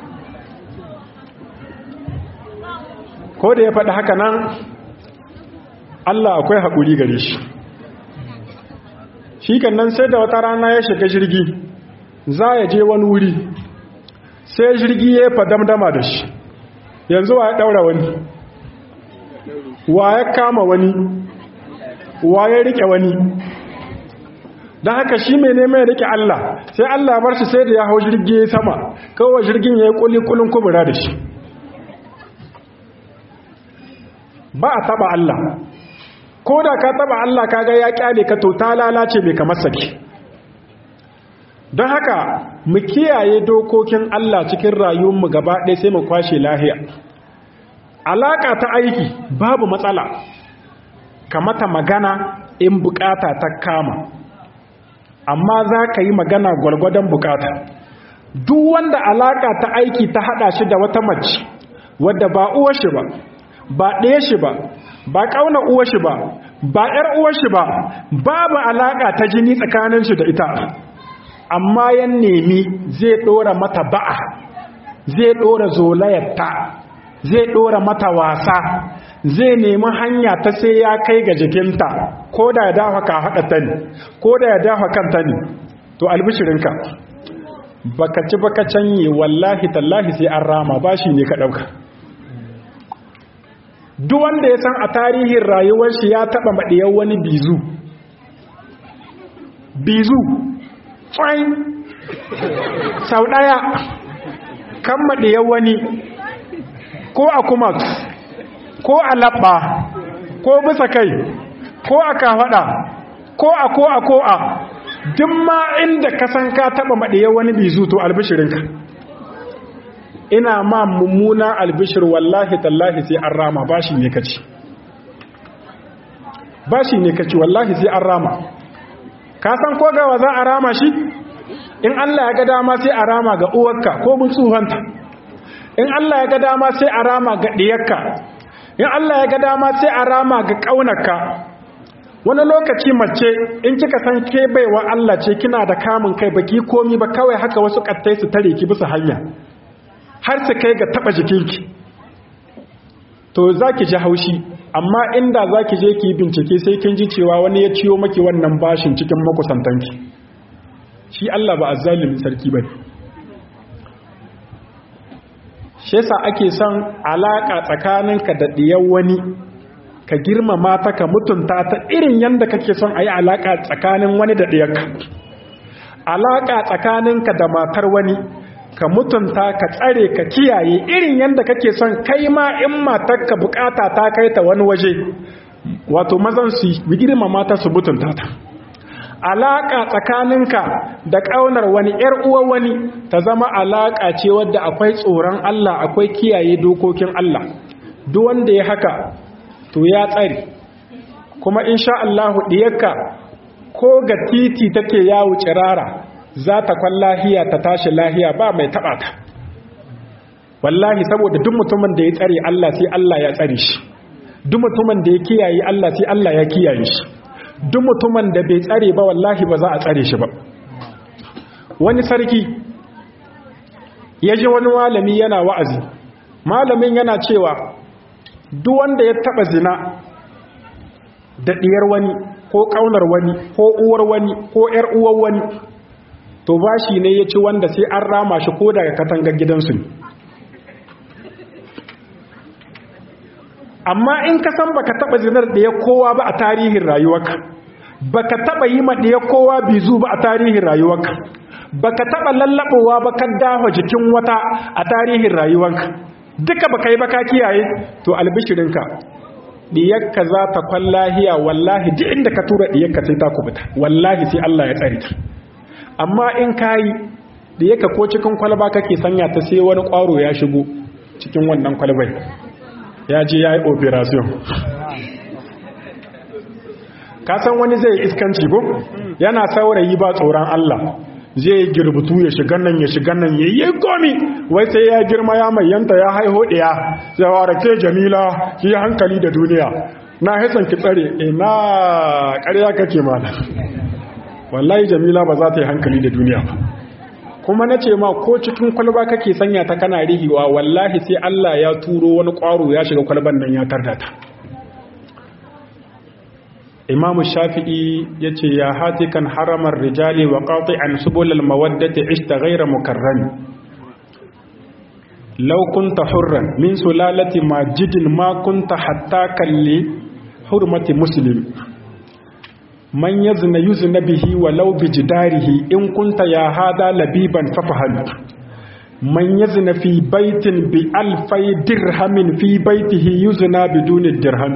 ko da ya faɗi haka nan Allah akwai haƙuri gare shi shi kan nan sai da wata rana ya shiga jirgi za ya je wani wuri sai jirgi ya fadamdama da shi yanzu wa ya daura wani wa ya kama wani wa ya rike wani don haka shi mai neman ya rike Allah sai Allah bar shi sai da ya hau jirgi ya sama kawai jirgin ya yi kulikulin kubura da shi ba a taba Allah ko da ka taba Allah kaga ya kyale ka to ta lalace bai kamar saki don haka mu kiyaye dokokin Allah cikin rayuwarmu gaba ɗaya sai mu kwashe lahiya alaka ta aiki babu matsala kamata magana in bukata ta kama amma za ka yi magana gwargwadon bukata duk wanda alaka ta aiki ta hada shi da wata mace wadda ba uwar shi ba ba ɗaya shi ba ba ƙauna uwar shi ba ba ‘yar uwar shi ba babu alaka ta jini tsakanin shi da ita amma yan nemi zai ɗora mata ba'a zai ɗora zolayarta zai ɗora mata wasa zai nemi hanya ta sai ya kai ga jikinta ko da ya dafa ka haɗa ta ne ko da ya dafa kanta ne to albishirinka baka ci baka canye wallahi tallahi sai an rama bashi ne ka ɗauka duk wanda ya san a tarihin rayuwar shi ya taɓa maɗiyar wani bizu bizu fain sau ɗaya kan maɗiyar wani ko a kumak ko a labba ko bisa kai ko a kafaɗa ko a ko a ko a duk ma inda ka san ka taɓa maɗiyar wani bizu to albishirinka ina ma mummuna albishir wallahi tallahi sai an rama bashi ne kaci bashi ne kaci wallahi sai an rama ka san ko gawa za a rama shi in Allah ya ga dama sai a rama ga uwarka ko mun tsuhanta in Allah ya ga dama sai a rama ga diyarka in Allah ya ga dama sai a rama ga kaunarka wani lokaci mace in kika san ke baiwa Allah ce kina da kamun kai baki komi ba kawai haka wasu kattai su tare ki bisa hanya har su kai ga taba jikinki to zaki ji haushi amma inda zaki je ki bincike sai kin ji cewa wani ya ciyo maki wannan bashin cikin makusantanki shi Allah ba azzalimin sarki bane shi yasa ake son alaka tsakaninka da diyan wani ka girmama ta ka mutunta ta irin yanda kake son ayi alaka tsakanin wani da diyarka alaka tsakaninka da matar wani ka mutunta ka tsare ka kiyaye irin yanda kake son kai ma in matarka bukata ta kai ta wani waje wato mazan su girmama ta su mutunta ta alaƙa tsakaninka da ƙaunar wani ‘yar uwa wani ta zama alaƙa ce wadda akwai tsoron Allah akwai kiyaye dokokin Allah duk wanda ya haka to ya tsari kuma insha Allah ɗiyarka ko ga titi take yawo cirara za ta kwan lahiya ta tashi lahiya ba mai taɓa ta wallahi saboda duk mutumin da ya tsare Allah sai Allah ya tsare shi duk mutumin da ya kiyaye Allah sai Allah ya kiyaye shi duk mutumin da bai tsare ba wallahi ba za a tsare shi ba wani sarki ya ji wani malami yana wa'azi malamin yana cewa duk wanda ya taba zina da diyar wani ko kaunar wani ko uwar wani ko yar uwar wani to bashi ne ya ci wanda sai an rama shi ko daga katangar gidansu ne amma in ka san baka taba zinar da ya kowa ba a tarihin rayuwarka baka taba yi ma da kowa bizu ba a tarihin rayuwarka baka taba lallabowa ba ka dafa jikin wata a tarihin rayuwarka duka baka yi baka kiyaye to albishirinka diyarka za ta kwan lahiya wallahi duk inda ka tura diyarka sai ta kubuta wallahi sai Allah ya tsare ta amma in kayi diyarka ko cikin kwalba kake sanya ta sai wani kwaro ya shigo cikin wannan kwalbai ya je ya yi operation kasan wani zai iskanci ko yana saurayi ba tsoron Allah zai yi girbutu ya shiga nan ya shiga nan ya yi gomi wai sai ya girma ya mai yanta ya haiho ɗaya sai wara ke jamila ki yi hankali da duniya na haisan ki tsare ina ƙarya kake mana wallahi jamila ba za ta yi hankali da duniya ba kuma na ce ma ko cikin kwalba kake sanya ta kana rihiwa wallahi sai Allah ya turo wani ƙwaro ya shiga kwalban nan ya tarda ta imam shafi'i ya ce ya hatikan haramar rijali wa qati'an subulal mawaddati ishta ghayra mukarrami law kunta hurran min sulalati majidin ma kunta hatta kalli hurmati muslim man yazna yuzna bihi walau bijidarihi in kunta ya hada labiban fafahal man yazna fi baitin bi alfai dirhamin fi baitihi yuzna biduni dirham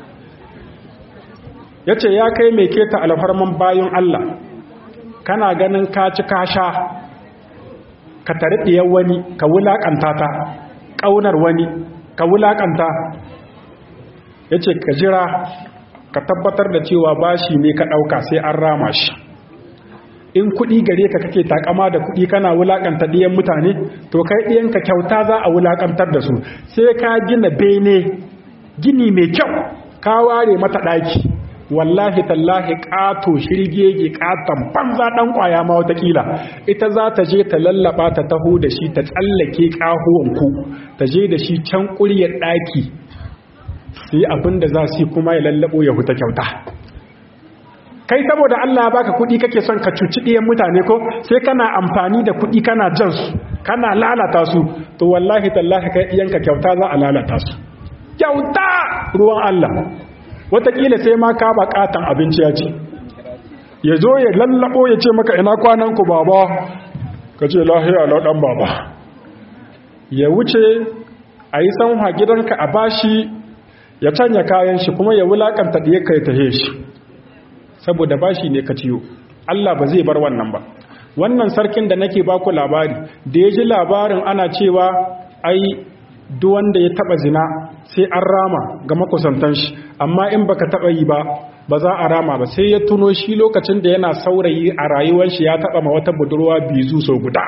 yace ya kai mai keta alfarman bayan Allah kana ganin ka ci ka sha ka tarbiyyar wani ka wulakanta ta kaunar wani ka wulakanta yace ka jira ka tabbatar da cewa bashi ne ka dauka sai an rama shi in kuɗi gare ka kake takama da kuɗi kana wulakanta ɗiyan mutane to kai ɗiyanka kyauta za a wulakantar da su sai ka gina bene gini mai kyau ka ware mata ɗaki wallahi tallahi ƙato shirgege ƙaton banza ɗan ƙwaya ma watakila ita za ta je ta lallaba ta taho da shi ta tsallake ƙahuwanku ta je da shi can ƙuryar ɗaki sai abin da za su yi kuma ya lallabo ya huta kyauta kai saboda Allah ya baka kuɗi kake son ka cuci ɗiyan mutane ko sai kana amfani da kuɗi kana jan su kana lalata su to wallahi tallahi kai iyanka kyauta za a lalata su kyauta ruwan Allah wataƙila sai ma ka baƙatan abinci ya ce ya zo ya lallabo ya ce maka ina kwanan ku baba ka ce lahiya lau ɗan baba ya wuce a yi sanwa gidanka a bashi ya canya kayan shi kuma ya wulaƙanta ɗaya ka ya tahe shi saboda bashi ne ka ciyo Allah ba zai bar wannan ba wannan sarkin da nake baku labari da ya ji labarin ana cewa ai duk wanda ya taba zina sai an rama ga makusantan shi amma in baka taba yi ba ba za a rama ba sai ya tuno shi lokacin da yana saurayi a rayuwar shi ya taba ma wata budurwa bizu sau guda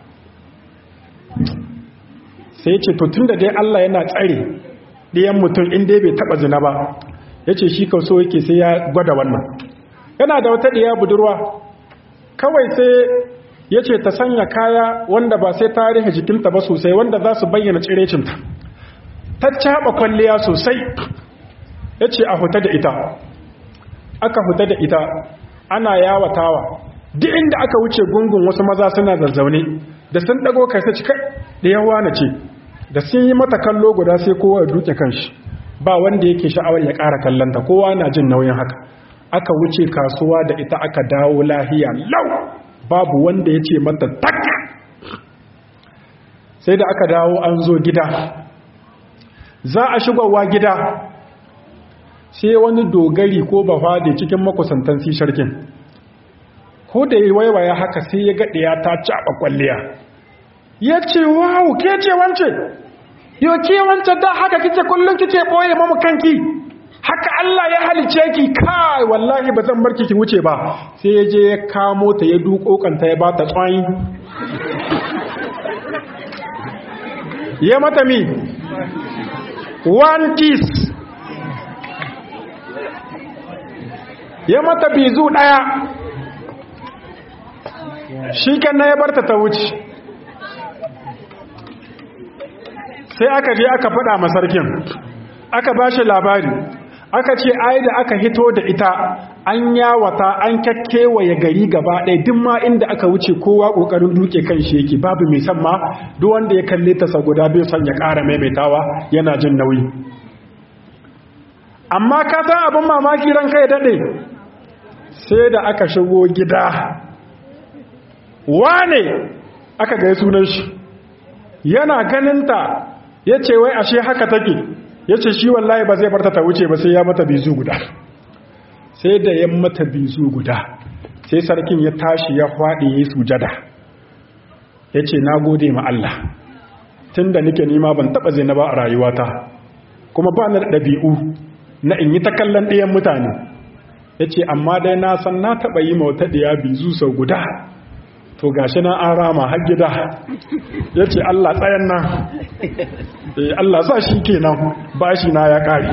sai ce to tunda dai Allah yana tsare ɗayan mutum in dai bai taba zina ba yace shi kauso yake sai ya gwada wannan yana da wata ɗiya budurwa kawai sai ya ce ta sanya kaya wanda ba sai tarihi jikinta ba sosai wanda za su bayyana cirecinta ta caɓa kwalliya sosai ya ce a huta da ita aka huta da ita ana yawatawa duk inda aka wuce gungun wasu maza suna zazzaune da sun ɗago kai sai cika da yawa na ce da sun yi mata kallo guda sai kowa ya duke kanshi ba wanda yake sha'awar ya ƙara kallonta kowa na jin nauyin haka aka wuce kasuwa da ita aka dawo lahiya lau babu wanda ya ce mata tak sai da aka dawo an zo gida za a shigowa gida sai wani dogari ko bafade cikin makusantan sisharkin ko da yi waiwaya haka sai ya gaɗe ya ta caɓa kwalliya ya ce wawu ke ce wance yau ke wance da haka kike kullum kike ɓoye mamu kanki haka Allah ya halice ki kai wallahi ba zan barki ki wuce ba sai ya je ya kamo ta ya duko kanta ya bata tsayi ya mata mi one kiss ya mata bizu daya shi na ya barta ta wuce sai aka je aka faɗa masarkin aka ba shi labari aka ce ai da aka hito da ita an yawata an kakkewaye gari gaba ɗaya duk ma inda aka wuce kowa ƙoƙarin duke kan shi yake babu mai san ma duk wanda ya kalle ta guda bai son ya ƙara maimaitawa yana jin nauyi amma ka san abin mamaki ran kai daɗe sai da aka shigo gida wane aka ga sunan shi yana ganinta ya ce wai ashe haka take ya ce shi wallahi ba zai barta ta wuce ba sai ya mata bizu guda sai da ya mata bizu guda sai sarkin ya tashi ya faɗi ya yi sujada ya ce na gode ma Allah tun da nike nima ban taɓa zai na ba a rayuwata kuma ba na ɗabi'u na in yi ta kallon ɗayan mutane ya ce amma dai na san na taɓa yi ma wata ɗaya bizu sau guda to gashi na an rama har gida ya ce Allah tsayan nan Allah sa shi kenan bashi na ya ƙari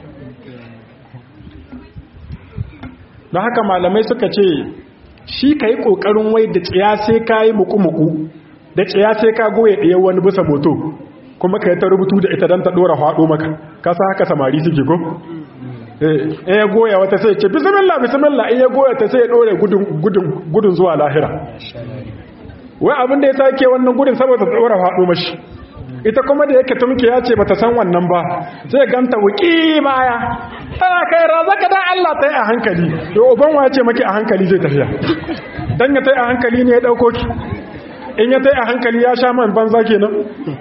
don haka malamai suka ce shi ka yi ƙoƙarin wai da tsiya sai ka yi muku-muku da tsiya sai ka goye ɗaya wani bisa moto kuma ka yi ta rubutu da ita don ta ɗora haɗo maka kasa haka samari suke ko eh ya goya wata sai ce bismillah bismillah in ya goya ta sai ya dore gudun gudun gudun zuwa lahira wai abin da ya sake wannan gudun saboda tsora faɗo mashi ita kuma da yake tumki ya ce bata san wannan ba sai ganta wuki baya tana kai razaka dan Allah ta yi a hankali to uban wa ce maki a hankali zai tafiya dan ya tai a hankali ne ya dauko ki in ya tai a hankali ya sha man banza kenan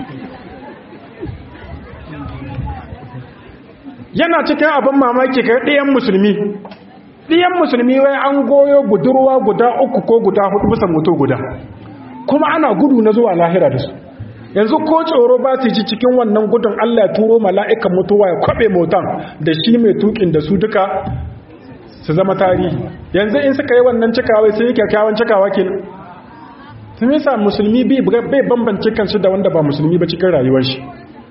yana cikin abin mamaki kai ɗayan musulmi ɗayan musulmi wai an goyo budurwa guda uku ko guda hudu bisa moto guda kuma ana gudu na zuwa lahira da su yanzu ko tsoro ba su ji cikin wannan gudun Allah ya turo mala'ikan mutuwa ya kwabe motan da shi mai tukin da su duka su zama tarihi yanzu in suka yi wannan cikawa sai yi kyakkyawan cikawa ke sun yi sa musulmi bai bambance kansu da wanda ba musulmi ba cikin rayuwar shi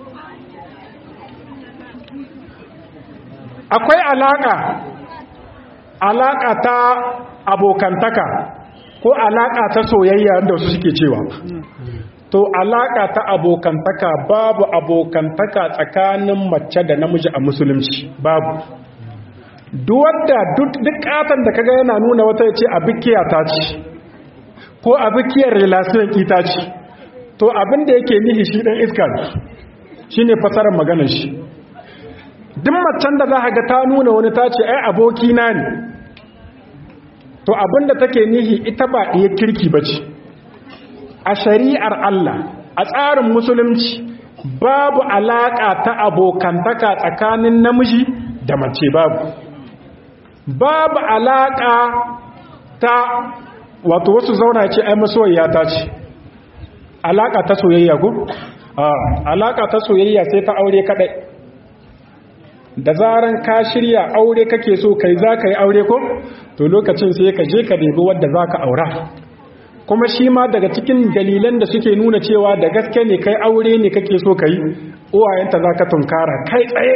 akwai alaka alaka ta abokantaka ko alaka ta soyayya da wasu suke cewa to alaka ta abokantaka babu abokantaka tsakanin mace da namiji a musulunci babu duwadda duk katan da kaga yana nuna wata ya ce abikiya ta ce ko abikiyar relation ita ce to abin da yake nihi shi dan iska shi ne fasarar maganar shi duk macen da za a ga ta nuna wani ta ce ai abokina ne to abin da take nihi ita ba iya kirki ba ce a shari'ar Allah a tsarin musulunci babu alaƙa ta abokantaka tsakanin namiji da mace babu babu alaƙa ta wato wasu zauna ce ai masoyiya ta ce alaƙa ta soyayya ko? alaƙa ta soyayya sai ta aure kaɗai da zaran ka shirya aure kake so kai za ka yi aure ko? to lokacin sai ka je ka debi wadda za ka aura kuma shi ma daga cikin dalilan da suke nuna cewa da gaske ne kai aure ne kake so ka yi uwayenta za ka tunkara kai tsaye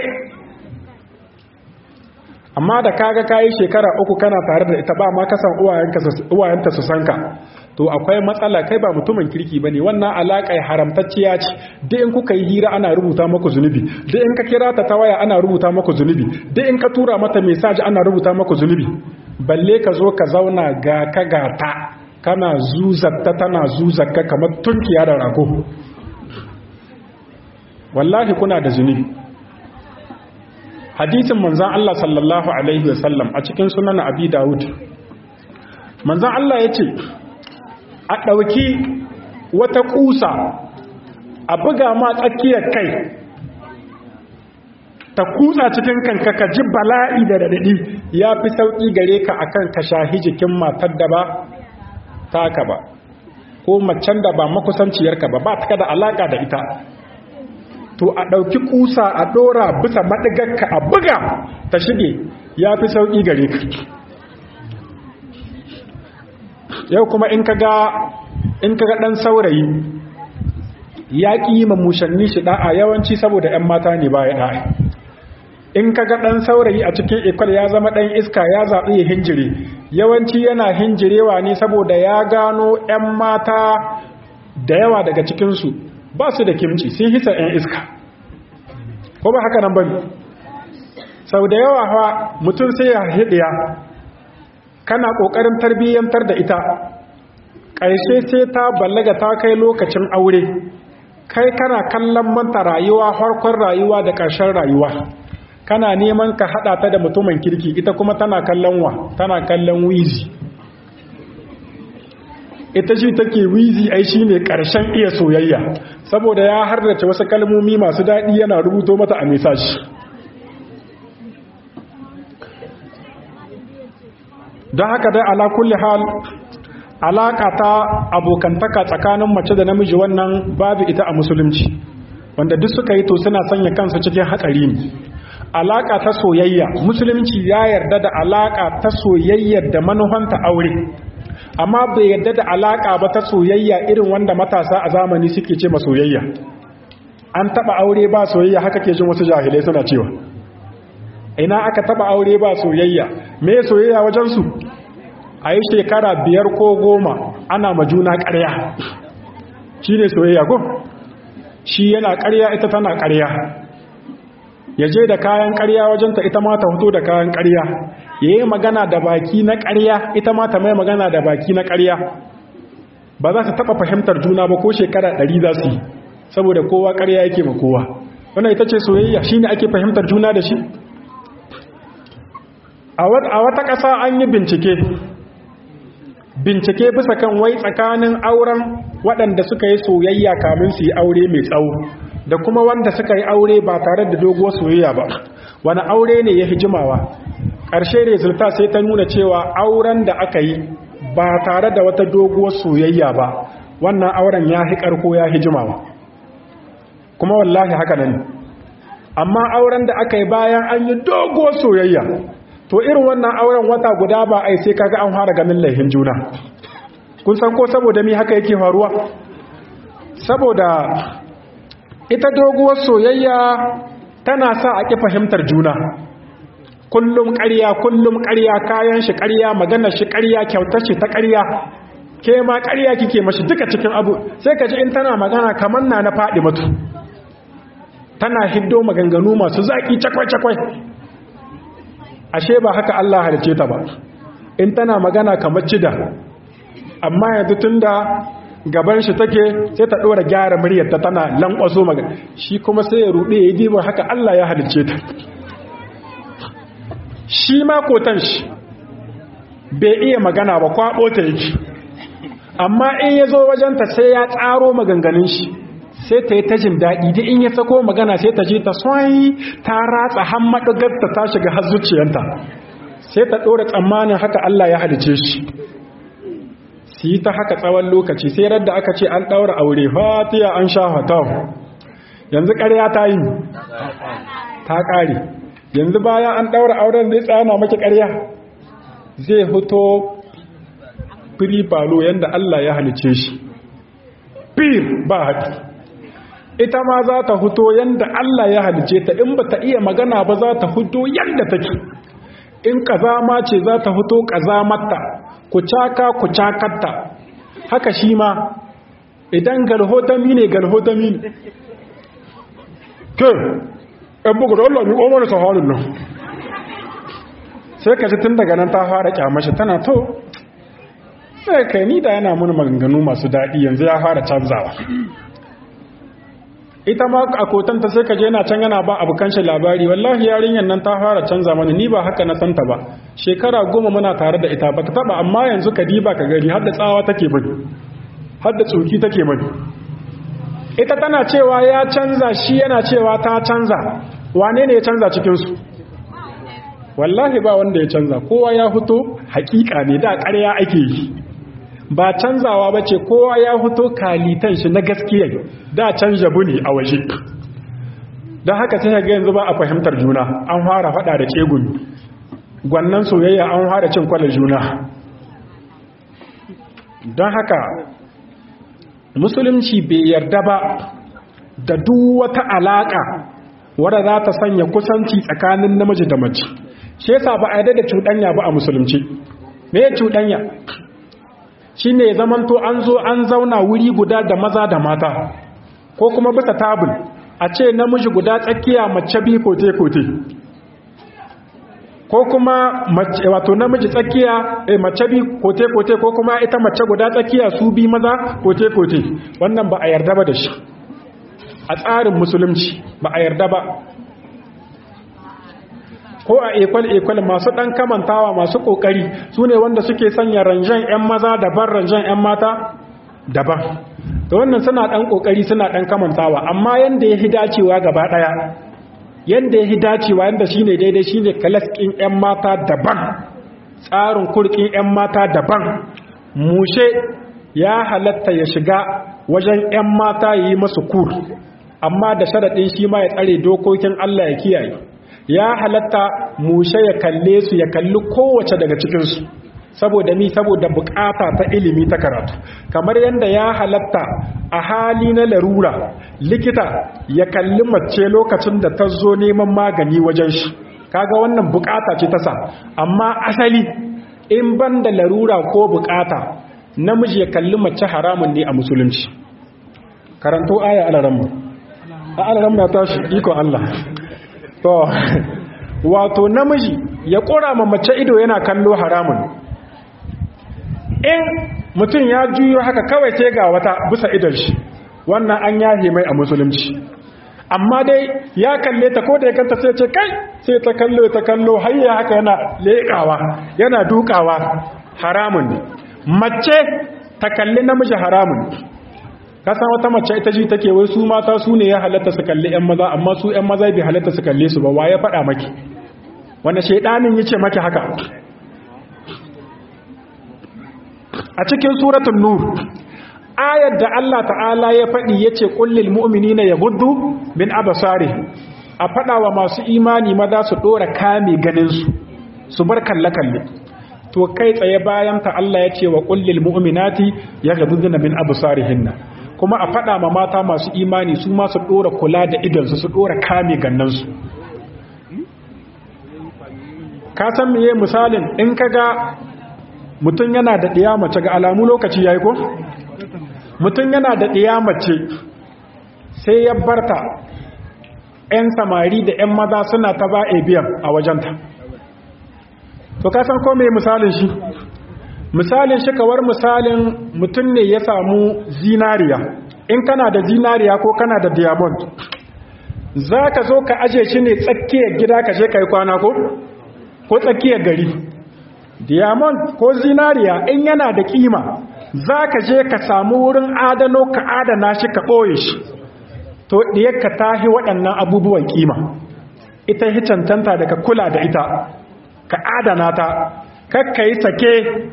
amma da kaga kayi shekara uku kana tare da ita ba ma kasan uwayenta su sanka to akwai matsala kai ba mutumin kirki bane wannan alaƙa haramtacciya ce duk in kuka yi hira ana rubuta maku zunubi duk in ka kira ta ta waya ana rubuta maku zunubi duk in ka tura mata message ana rubuta maku zunubi balle ka zo ka zauna ga ka gata kana zuzatta tana zuzakka kamar tunkiya da rago wallahi kuna da zunubi hadisin manzan Allah sallallahu alaihi wasallam a cikin sunan abi dawud manzan Allah ya ce a ɗauki wata ƙusa a buga ma tsakiyar kai ta kutsa cikin kanka ka ji bala'i da daɗaɗi ya fi sauƙi gare ka akan ka shahi jikin matar da ba taka ba ko macen da ba makusanciyarka ba ba ta da alaƙa da ita to a ɗauki ƙusa a ɗora bisa maɗigarka a buga ta shige ya fi sauƙi gare ka yau kuma in kaga in kaga ɗan saurayi ya ƙi yi mamushanni shi ɗa'a yawanci saboda 'yan mata ne ba ya ɗa'a in kaga ɗan saurayi a cikin ikwal ya zama ɗan iska ya zaɓi ya hinjire yawanci yana hinjirewa ne saboda ya gano 'yan mata da yawa daga cikinsu ba su da kimci sun hisa 'yan iska ko ba haka nan ba sau da yawa hawa mutum sai ya hidiya kana ƙoƙarin tarbiyyantar da ita ƙarshe sai ta ballaga ta kai lokacin aure kai kana kallon manta rayuwa harkon rayuwa da ƙarshen rayuwa kana neman ka haɗa ta da mutumin kirki ita kuma tana kallon wa tana kallon wizi ita shi take wizi ai shi ne ƙarshen iya soyayya saboda ya hardace wasu kalmomi masu daɗi yana rubuto mata a mesashi don haka dai ala kulli hal alaƙa ta abokantaka tsakanin mace da namiji wannan babu ita a musulunci wanda duk suka yi to suna sanya kansu cikin hatsari ne alaƙa ta soyayya musulunci ya yarda da alaƙa ta soyayyar da manuhanta aure amma bai yadda da alaka ba ta soyayya irin wanda matasa a zamani suke ce ma soyayya an taba aure ba soyayya haka ke jin wasu jahilai suna cewa ina aka taba aure ba soyayya me soyayya wajen su a yi shekara biyar ko goma ana ma juna ƙarya shi ne soyayya ko shi yana ƙarya ita tana ƙarya ya je da kayan ƙarya wajenta ita ma ta fito da kayan ƙarya ya yi magana da baki na ƙarya ita ma ta mai magana da baki na ƙarya ba za su taɓa fahimtar juna ba ko shekara ɗari za su yi saboda kowa ƙarya yake ma kowa wannan ita ce soyayya shi ne ake fahimtar juna da shi a wata ƙasa an yi bincike bincike bisa kan wai tsakanin auren waɗanda suka yi soyayya kamin su yi aure mai tsawo da kuma wanda suka yi aure ba tare da doguwar soyayya ba wani aure ne ya hijimawa ƙarshe resulta sai ta nuna cewa auren da aka yi ba tare da wata doguwar soyayya ba wannan auren ya hi ƙarko ya hijimawa kuma wallahi haka nan amma auren da aka yi bayan an yi doguwar soyayya to irin wannan auren wata guda ba ai sai kaga an fara ganin laihin juna kun san ko saboda mi haka yake faruwa saboda ita doguwar soyayya tana sa a ƙi fahimtar juna kullum ƙarya kullum ƙarya kayan shi ƙarya maganar shi ƙarya kyautar shi ta ƙarya ke ma ƙarya kike mashi duka cikin abu sai ka ji in tana magana kamar na na faɗi mutu tana hiddo maganganu masu zaƙi cakwai-cakwai ashe ba haka Allah halice ta ba in tana magana kamar cida amma yanzu tunda gaban shi take sai ta dora gyara muryar ta tana lankwaso magana shi kuma sai ya rude ya diba haka Allah ya halice ta shi ma kotan shi bai iya magana ba kwabo ta yake amma in ya zo wajenta sai ya tsaro maganganun shi sai ta yi ta jin daɗi da in ya sako magana sai ta je ta swai ta ratsa hammaɗugarta ta shiga har zuciyanta sai ta ɗora tsammanin haka Allah ya halice shi su yi ta haka tsawon lokaci sai radda aka ce an ɗaura aure fatiya an sha hatawa yanzu ƙarya ta yi ta ƙare yanzu bayan an ɗaura auren zai tsana maki ƙarya zai fito firi falo yadda Allah ya halice shi fir ba haɗi ita ma za ta huto yadda Allah ya halice ta in ba ta iya magana ba za ta huto yadda take in kazama ce za ta huto kazamarta ku caka ku cakarta haka shi ma idan galhotami ne galhotami ne ke ɗan bugu da Allah mi ƙomar da saharin nan sai ka ji tun daga nan ta fara kyamashi tana to sai kai ni da yana mun maganganu masu daɗi yanzu ya fara canzawa ita ma a kotanta sai ka je yana can yana ba abokan shi labari wallahi yarinyar nan ta fara canza mana ni ba haka na santa ba shekara goma muna tare da ita ba ta taba amma yanzu ka diba ka gani har da tsawa take bani har da tsoki take bani ita tana cewa ya canza shi yana cewa ta canza wane ne ya canza cikinsu wallahi ba wanda ya canza kowa ya fito hakika ne da ƙarya ake yi ba canzawa ba ce kowa ya fito kalitan shi na gaskiya da canja bune a waje don haka sai ga yanzu ba a fahimtar juna an fara fada da kegun gwannan soyayya an fara cin kwalar juna don haka musulunci bai yarda ba da duk wata alaka wadda za ta sanya kusanci tsakanin namiji da mace shi yasa ba a yarda da cuɗanya ba a musulunci me ya cuɗanya shi ne zamanto an zo an zauna wuri guda da maza da mata ko kuma bisa tabul a ce namiji guda tsakiya mace bi kote-kote ko kuma wato namiji tsakiya eh, mace bi kote-kote ko kuma ita mace guda tsakiya su bi maza kote-kote wannan ba a yarda ba da shi a tsarin musulunci ba a yarda ba ko a ekwal-ekwal masu ɗan kamantawa masu ƙoƙari su ne wanda suke sanya ranjan 'yan maza daban ranjan 'yan mata daban da wannan suna ɗan ƙoƙari suna ɗan kamantawa amma yadda ya fi dacewa gaba ɗaya yadda ya fi dacewa yadda shi ne daidai shi ne kalaskin 'yan mata daban tsarin kurkin 'yan mata daban mushe ya halatta ya shiga wajen 'yan mata ya yi masu kur amma da sharaɗin shi ma ya tsare dokokin Allah ya kiyaye ya halatta mushe ya kalle su ya kalli kowace daga cikinsu saboda mi saboda bukata ta ilimi ta karatu kamar yadda ya halatta a hali na larura likita ya kalli mace lokacin da ta zo neman magani wajen shi kaga wannan bukata ce ta sa amma asali in ban da larura ko bukata namiji ya kalli mace haramun ne a musulunci karanto aya alaramma a alaramma ta shi iko Allah to wato namiji ya ƙura ma mace ido yana kallo haramun in mutum ya juyo haka kawai sai ga wata bisa idon shi wannan an yahe mai a musulunci amma dai ya kalle ta ko da ya kanta sai ce kai sai ta kallo ta kallo hayya haka yana leƙawa yana dukawa haramun ne mace ta kalli namiji haramun kasan wata mace ita ji take wai su mata su ne ya halatta su kalli yan maza amma su yan maza bai halatta su kalle su ba wa ya faɗa maki wanda shaidanin yace maki haka a cikin suratul nur ayar da Allah ta'ala ya faɗi yace kullil mu'minina yaghuddu min absari a faɗa wa masu imani maza su dora kame ganin su su bar kalle kalle to kai tsaye bayan ta Allah ya ce wa kullil mu'minati yaghudduna min absarihinna kuma a faɗa ma mata masu imani su ma su dora kula da idan su su dora kame gannan su ka san meye misalin in kaga mutum yana da ɗiya mace ga alamu lokaci ya yi ko? mutum yana da ɗiya mace sai ya barta 'yan samari da 'yan maza suna ta ba a biyan a wajenta to kasan ko mai misalin shi misalin shi kawar misalin mutum ne ya samu zinariya in kana da zinariya ko kana da diamond za ka zo ka aje shi ne tsakiyar gida ka je ka yi kwana ko? ko tsakiyar gari diamond ko zinariya in yana da kima za ka je ka samu wurin adano ka adana shi ka ɓoye shi to ka tahi waɗannan abubuwan kima ita yi cancanta da ka kula da ita ka adana ta kakka yi sake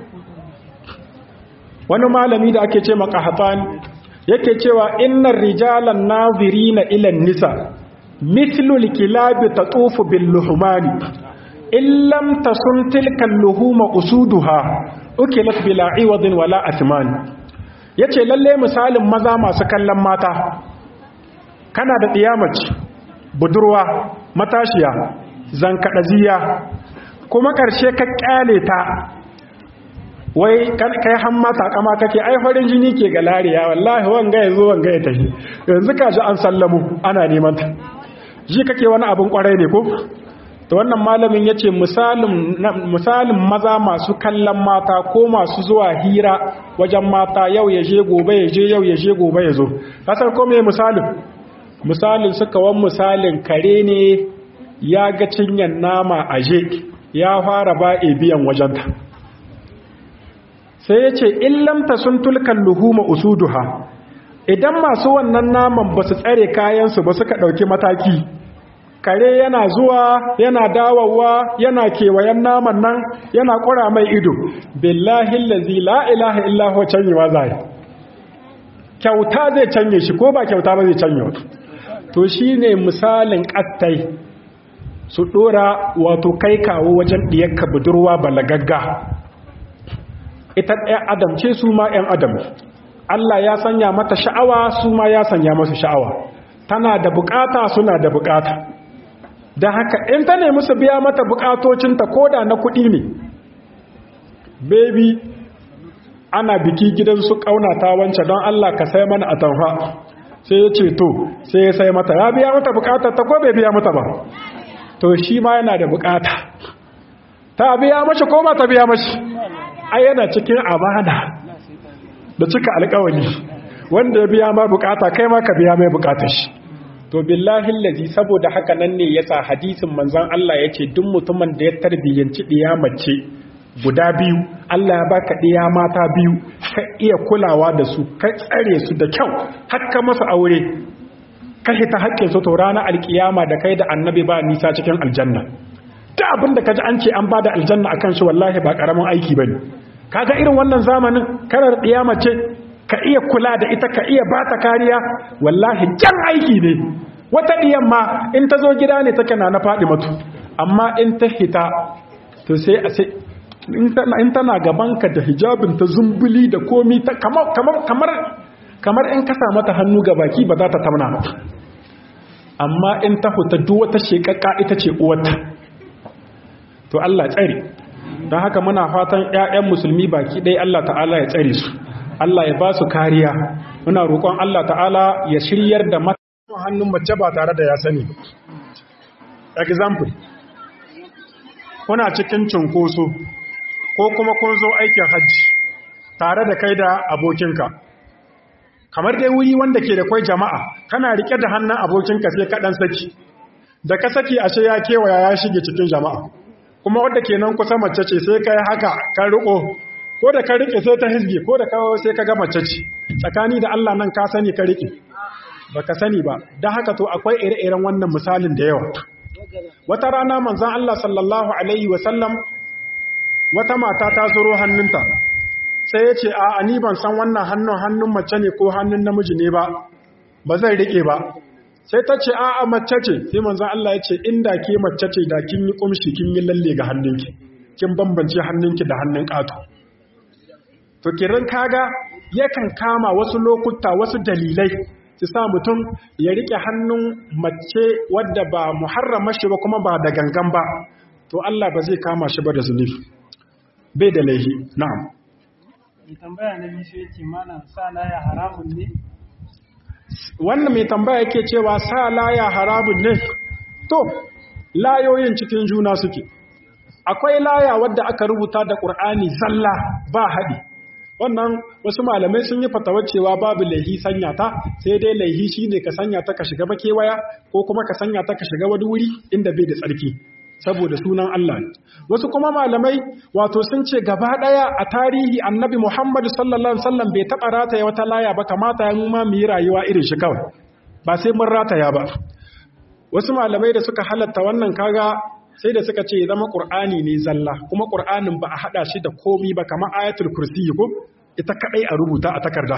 wani malami da ake ce makahatan yake cewa innan rijalan nazirina ilan nisa mislul kilabi ta tsufu bin luhumani illam tasun tilkan luhuma usuduha ukilat bila iwadin wala athman yace lalle misalin maza masu kallon mata kana da tsiyamaci budurwa matashiya zankadaziya kuma karshe ka kyale ta wai kai han mata kama kake ai farin jini ke ga lariya wallahi wanga yazo wanga ya tafi yanzu kaji an sallamu ana neman ta ji kake wani abun kwarai ne ko to wannan malamin ya ce misalin maza masu kallon mata ko masu zuwa hira wajen mata yau ya je gobe ya je yau ya je gobe ya zo kasar ko mai misalin misalin suka wan misalin kare ne ya ga cinyan nama a je ya fara ba biyan wajenta sai ya ce illamta sun tulkan luhuma usuduha idan masu wannan naman ba su tsare kayansu ba suka ɗauki mataki kare yana zuwa yana dawowa yana kewayen naman nan yana kura mai ido billahi allazi la ilaha illa huwa canyewa zai kyauta zai canye shi ko ba kyauta ba zai canye to shine misalin kattai su dora wato kai kawo wajen diyarka budurwa balagagga ita ɗaya adam ce su ma ‘yan adam Allah ya sanya mata sha'awa su ma ya sanya masu sha'awa tana da bukata suna da bukata da haka in ta nemi su biya mata bukatocinta koda na kuɗi ne baby ana biki gidan su ƙaunata wance don Allah ka sai mana a tamfa sai ya ce to sai ya sai mata ya biya mata bukatar ta ko bai biya mata ba to shi ma yana da bukata ta biya mashi ko ba ta biya mashi ai yana cikin amana da cika alƙawari wanda ya biya ma bukata kai ma ka biya mai bukatar shi to billahi allazi saboda haka nan ne yasa hadisin manzon Allah yace duk mutumin da ya tarbiyyanci diya mace guda biyu Allah ya baka diya mata biyu ka iya kulawa da su ka tsare su da kyau hakka masa aure ka hita haƙƙin su to ranar alkiyama da kai da annabi ba nisa cikin aljanna ta abin da kaji an ce an bada aljanna akan shi wallahi ba karamin aiki bane kaga irin wannan zamanin karar diya mace ka iya kula da ita ka iya bata kariya wallahi jan aiki ne wata diyan ma in ta zo gida ne take na na faɗi matu amma in ta hita to sai a sai in tana gabanka da hijabin ta zumbuli da komi ta kamar kamar kamar in ka mata hannu ga baki ba za ta tamna ba amma in ta huta duk wata shekaka ita ce uwarta to Allah tsare don haka muna fatan 'ya'yan musulmi baki ɗaya Allah ta'ala ya tsare su Allah ya ba su kariya muna roƙon Allah ta'ala ya shiryar da mata hannun mace ba tare da ya sani example kuna cikin cunkoso ko kuma kun zo aikin hajji tare da kai da abokinka kamar dai wuri wanda ke da kwai jama'a kana rike da hannun abokinka sai ka dan saki da ka saki ashe ya kewaya ya shige cikin jama'a kuma wanda ke nan kusa mace ce sai kai haka ka riko ko da ka rike sai ta hizge ko da kawo sai ka ga mace ce tsakani da Allah nan ka sani ka rike baka sani ba dan haka to akwai ire-iren wannan misalin da yawa wata rana manzon Allah sallallahu alaihi wasallam wata mata ta zuro hannunta sai ya ce a ni ban san wannan hannun hannun mace ne ko hannun namiji ne ba ba zai rike ba sai ta ce a a mace ce sai manzon Allah ya ce inda ke mace ce da kin yi kumshi kin yi lalle ga hannunki kin bambance hannunki da hannun ƙato to kiran kaga yakan kama wasu lokuta wasu dalilai su sa mutum ya rike hannun mace wadda ba muharrama shi ba kuma ba da gangan ba to Allah ba zai kama shi ba da zunubi bai da laihi na'am mai tambaya na biyu sai ce malam sa laya haramun ne wannan mai tambaya yake cewa sa laya haramun ne to layoyin cikin juna suke akwai laya wadda aka rubuta da ƙur'ani zalla ba haɗi wannan wasu malamai sun yi fatawar cewa babu laihi sanya ta sai dai laihi shine ka sanya ta ka shiga makewaya ko kuma ka sanya ta ka shiga wani wuri inda bai da tsarki saboda sunan Allah wasu kuma malamai wato sun ce gaba daya a tarihi annabi Muhammad sallallahu alaihi wasallam bai taba rataya wata laya ba kamata ya ma mu yi rayuwa irin shi kawai ba sai mun rataya ba wasu malamai da suka halatta wannan kaga sai da suka ce zama qur'ani ne zalla kuma qur'anin ba a hada shi da komi ba kamar ayatul kursi ko ita kadai a rubuta a takarda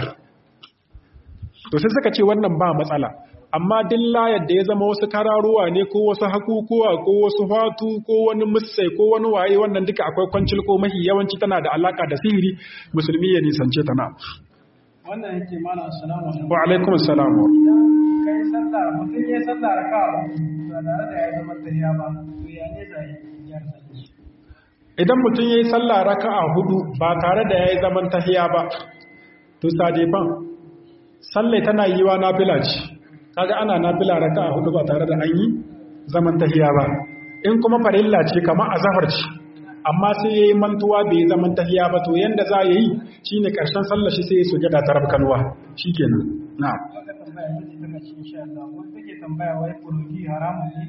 to sai suka ce wannan ba matsala amma dillayar da ya zama wasu kararuwa ne ko wasu hakukuwa ko wasu fatu ko wani musai ko wani waye wannan duka akwai kwancil ko mahi yawanci tana da alaka da sihiri musulmi ya nisance ta na wannan yake mana assalamu alaikum wa alaikum assalam kai sallah mutum ya sallah raka ba tare da ya zama tahiya ba to ya ne zai ya sallah idan mutum yayi sallah raka'a hudu ba tare da yayi zaman tahiya ba to sadefan sallai tana yiwa nafila ce kaga ana nafila raka'a hudu ba tare da an yi zaman tahiya ba in kuma farilla ce kamar azhar ce amma sai yayi mantuwa bai yi zaman tahiya ba to yanda za yi shine karshen sallar shi sai ya sujada ta rabkanwa shikenan na'am wata tambaya ta ce daga cikin insha Allah wanda take tambaya wai furuji haramun ne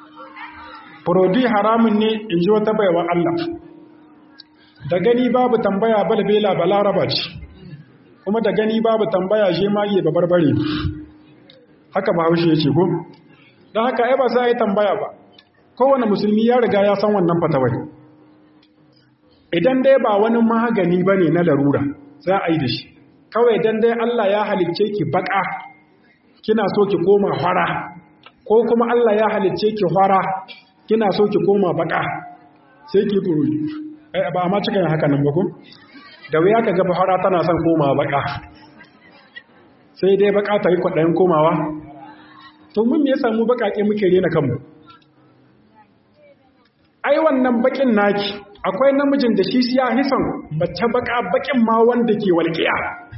furodi haramun ne in ji wata baiwa Allah da gani babu tambaya balbela balaraba ce kuma da gani babu tambaya je mage ba barbare haka ba haushe ya ce ko don haka ai ba sai yi tambaya ba kowane musulmi ya riga ya san wannan fatawai idan dai ba wani magani ba ne na larura za a yi da shi kawai dan dai Allah ya halicce ki baka kina so ki koma fara ko kuma Allah ya halicce ki fara kina so ki koma baka sai ki buruji ai ba ma cika yin haka nan ba ko da wuya ka ga fara tana son koma baka sai dai baka ta yi kwaɗayin komawa to mun me yasa mu bakake muke rena kanmu ai wannan bakin naki akwai namijin da shi ya hisan mace baka bakin ma wanda ke walƙiya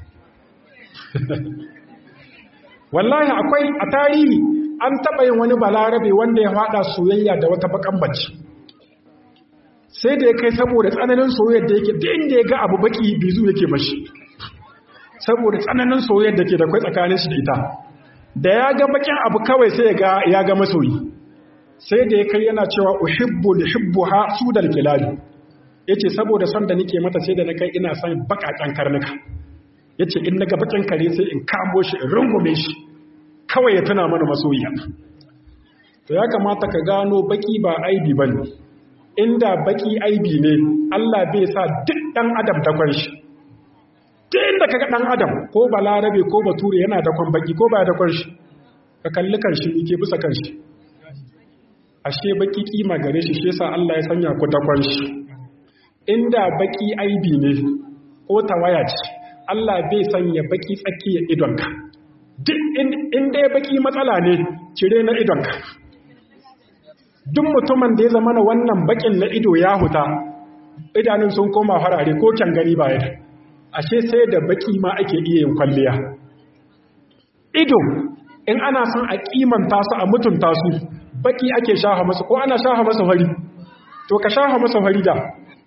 wallahi akwai a tarihi an taɓa yin wani balarabe wanda ya faɗa soyayya da wata bakan bacci sai da ya kai saboda tsananin soyayyar da yake da inda ya ga abu baki bizu yake mashi saboda tsananin soyayyar da ke da kwai tsakanin shi da ita da ya ga bakin abu kawai sai ya ga masoyi sai da ya kai yana cewa uhibbu lihibbuha sudal kilabi yace saboda son da nake mata sai da na kai ina son bakakan karnuka yace in naga bakin kare sai in kamo shi in rungume shi kawai ya tuna mana masoyiya to ya kamata ka gano baki ba aibi bane inda baki aibi ne Allah bai sa duk dan adam da kwan shi duk inda kaga dan adam ko balarabe ko bature yana da kwan baki ko ba da kwan shi ka kalli kan shi yake bisa kan shi ashe baki kima gare shi shi yasa Allah ya sanya ku dakon shi inda baki aibi ne ko tawaya ce Allah bai sanya baki tsakiyar idonka duk in dai baki matsala ne cire na idonka duk mutumin da ya zama na wannan bakin na ido ya huta idanun sun koma farare ko kyan gani ba ya ashe sai da baki ma ake iya yin kwalliya ido in ana son a kimanta su a mutunta su baki ake shafa masu ko ana shafa masa fari to ka shafa masa fari da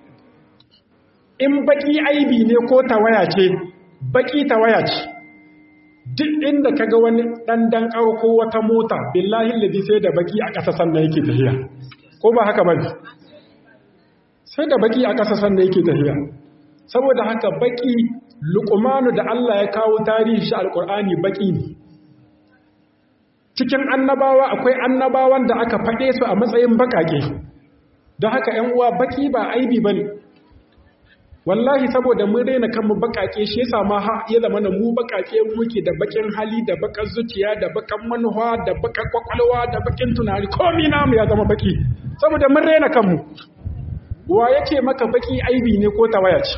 in baki aibi ne ko tawaya ce baki tawaya ce duk inda kaga wani dandan ko wata mota billahi ladi sai da baki a ƙasa sannan yake tafiya ko ba haka bane sai da baki a ƙasa sannan yake tafiya saboda haka baki luqmanu da Allah ya kawo tarihi shi alqur'ani baki ne cikin annabawa akwai annabawan da aka faɗe su a matsayin bakake don haka ‘yan uwa baki ba aibi ba ne wallahi saboda mun raina kanmu bakake shi yasa ma ya zama na mu bakake muke da bakin hali da bakan zuciya da bakan manuwa da bakan kwakwalwa da bakin tunani komi namu ya zama baki saboda mun raina kanmu wa yake maka baki aibi ne ko tawaya ce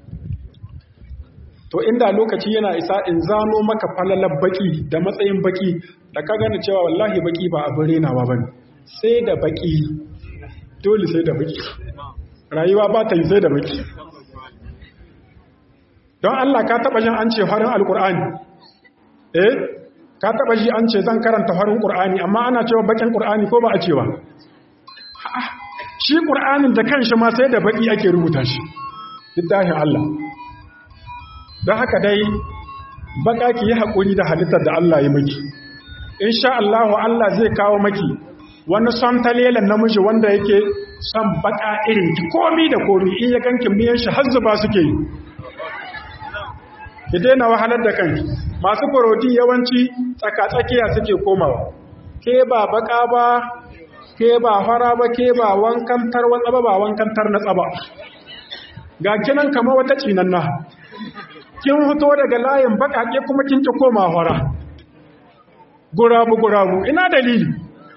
to inda lokaci yana isa in zano maka falalar baki da matsayin baki da ka gane cewa wallahi baki ba abin renawa ba ne sai da baki dole sai da baki rayuwa ba ta yi sai da baki don Allah ka taba jin an ce farin alkur'ani eh ka taba ji an ce zan karanta farin qur'ani amma ana cewa bakin qur'ani ko ba a cewa shi qur'anin da kanshi ma sai da baki ake rubuta shi littafin Allah don haka dai baka ki yi haƙuri da halittar da Allah ya miki insha Allah Allah zai kawo maki wani son talelan namiji wanda yake son baka irin ki komi da komi in ya ganki miyan shi har zuba suke yi ki daina wahalar da kanki masu furotin yawanci tsakatsakiya suke komawa ke ba baka ba ke ba fara ba ke ba wankan tarwatsa ba ba wankan na tsaba ga kinan kama wata cinanna kin fito daga layin bakake kuma kin ki koma fara gurabu gurabu ina dalili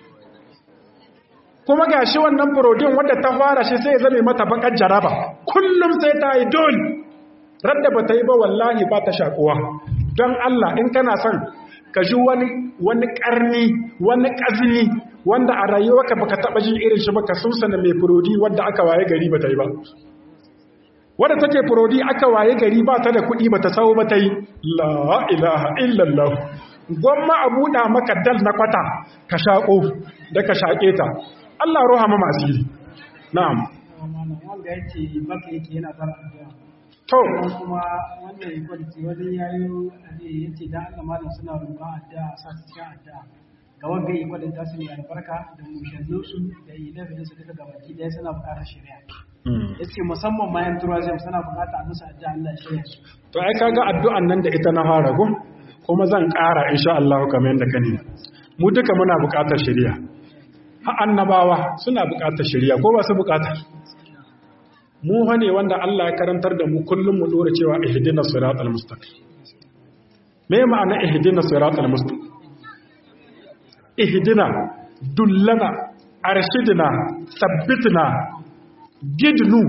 kuma ga shi wannan furodin wadda ta fara shi sai ya zame mata bakar jaraba kullum sai ta yi dole radda ba ta yi ba wallahi ba ta shakuwa don Allah in kana son ka ji wani wani karni wani kazini wanda a rayuwarka baka taba jin irin shi baka susana mai furodi wanda aka waye gari ba ta yi ba wadda take furodi aka waye gari ba ta da kuɗi ba ta sau ba ta yi la ilaha illallah gwamma a buɗa maka dal na kwata ka shaƙo da ka shaƙe ta Allah roha ma masiri na'am wanda yake maka yake yana fara addu'a to kuma wannan equality wani yayo ya ce da Allah malam suna roƙon addu'a sa su cikin addu'a ga wanda equality ta su ne albarka da mushannin su da ilafin su duka gabaki ɗaya suna buƙatar shari'a ya ce musamman mayan turazim suna buƙatar a musu addu'a Allah ya shirya su to ai kaga addu'an nan da ita na fara gum kuma zan ƙara insha Allah kamar yadda ka nemi mu duka muna buƙatar shari'a ha annabawa suna buƙatar shari'a ko ba su buƙata mu fa ne wanda Allah ya karantar da mu kullum mu dora cewa ihdinas siratal mustaqim me ma'ana ihdinas siratal mustaqim ihdina dullana arshidna sabbitna gidnu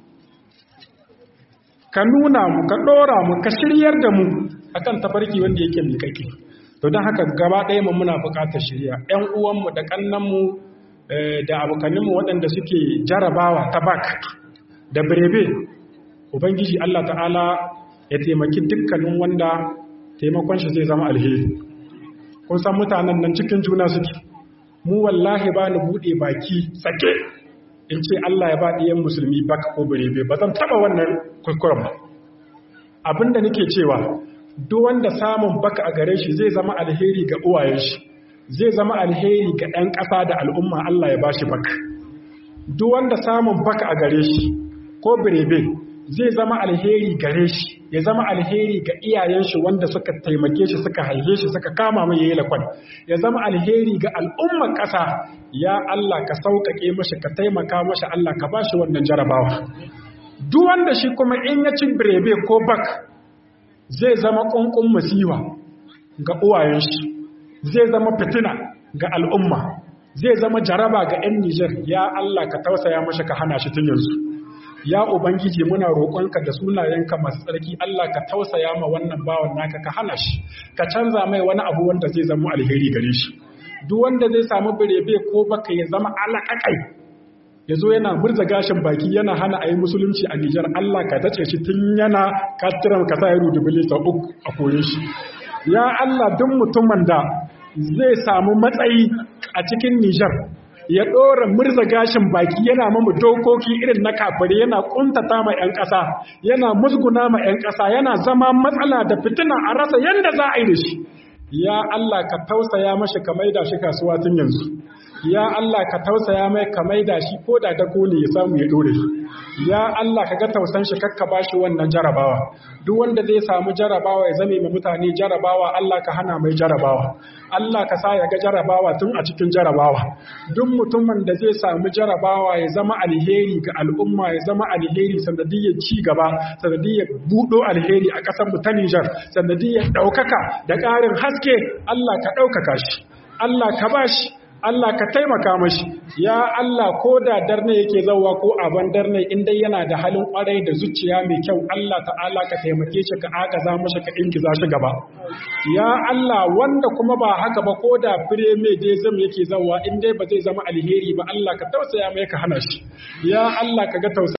ka nuna mu ka dora mu ka shiryar da mu akan tafarki wanda yake miƙaƙe to don haka gaba ɗaya mu muna buƙatar shirya ƴan uwanmu da ƙannanmu da abokaninmu waɗanda suke jarabawa ta bak da birebe ubangiji Allah ta'ala ya taimaki dukkanin wanda taimakon shi zai zama alheri kun san mutanen nan cikin juna suke mu wallahi ba ni buɗe baki sake in ce Allah ya ba ɗiyan musulmi baka ko birebe ba zan taɓa wannan kuskuren ba abinda nake cewa duk wanda samun baka a gare shi zai zama alheri ga uwayen shi zai zama alheri ga ɗan ƙasa da al'umma Allah ya bashi baka duk wanda samun baka a gare shi ko birebe zai zama alheri gare shi ya zama alheri ga iyayen shi wanda suka taimake shi suka haife shi suka kama mai yayi lakwan ya zama alheri ga al'ummar ƙasa ya Allah ka sauƙaƙe mashi ka taimaka mashi Allah ka bashi wannan jarabawa duk wanda shi kuma in ya ci birebe ko bak zai zama ƙunƙun masiwa ga uwayen shi zai zama fitina ga al'umma zai zama jaraba ga 'yan Nijar ya Allah ka tausaya mashi ka hana shi tun yanzu ya ubangiji muna roƙonka da sunayenka masu tsarki Allah ka tausaya ma wannan bawan naka ka hana shi ka canza mai wani abu wanda zai zama alheri gare shi duk wanda zai samu birebe ko baka ya zama alaƙaƙai ya zo yana murza gashin baki yana hana a yi musulunci a Nijar Allah ka tace shi tun yana katiran ka sa ya rudubili sau uku a koyon shi ya Allah duk mutumin da zai samu matsayi a cikin Nijar ya ɗora murza gashin baki yana mamu dokoki irin na kafare yana ƙuntata ma 'yan ƙasa yana musguna ma 'yan ƙasa yana zama matsala da fitina a rasa yadda za a yi da shi ya Allah ka tausaya mashi ka maida shi kasuwa tun yanzu ya Allah ka tausaya mai ka maida shi ko da dako ne ya samu ya dore shi ya Allah ka ga tausan shi kakka bashi wannan jarabawa duk wanda zai samu jarabawa ya zame ma mutane jarabawa Allah ka hana mai jarabawa Allah ka sa ya ga jarabawa tun a cikin jarabawa duk mutumin da zai samu jarabawa ya zama alheri ga al'umma ya zama alheri sanadiyyar ci gaba sanadiyyar budo alheri a ƙasar mu ta Nijar sanadiyyar ɗaukaka da ƙarin haske Allah ka ɗaukaka shi Allah ka bashi Allah ka taimaka mashi ya Allah ko da darne yake zauwa ko aban darne in dai yana da halin kwarai da zuciya mai kyau Allah ta'ala ka taimake shi ka agaza mashi ka ingiza shi gaba ya Allah wanda kuma ba haka ba ko da fire mai dai zam yake zauwa in dai ba zai zama alheri ba Allah ka tausaya mai ka hana shi ya Allah ka ga tausa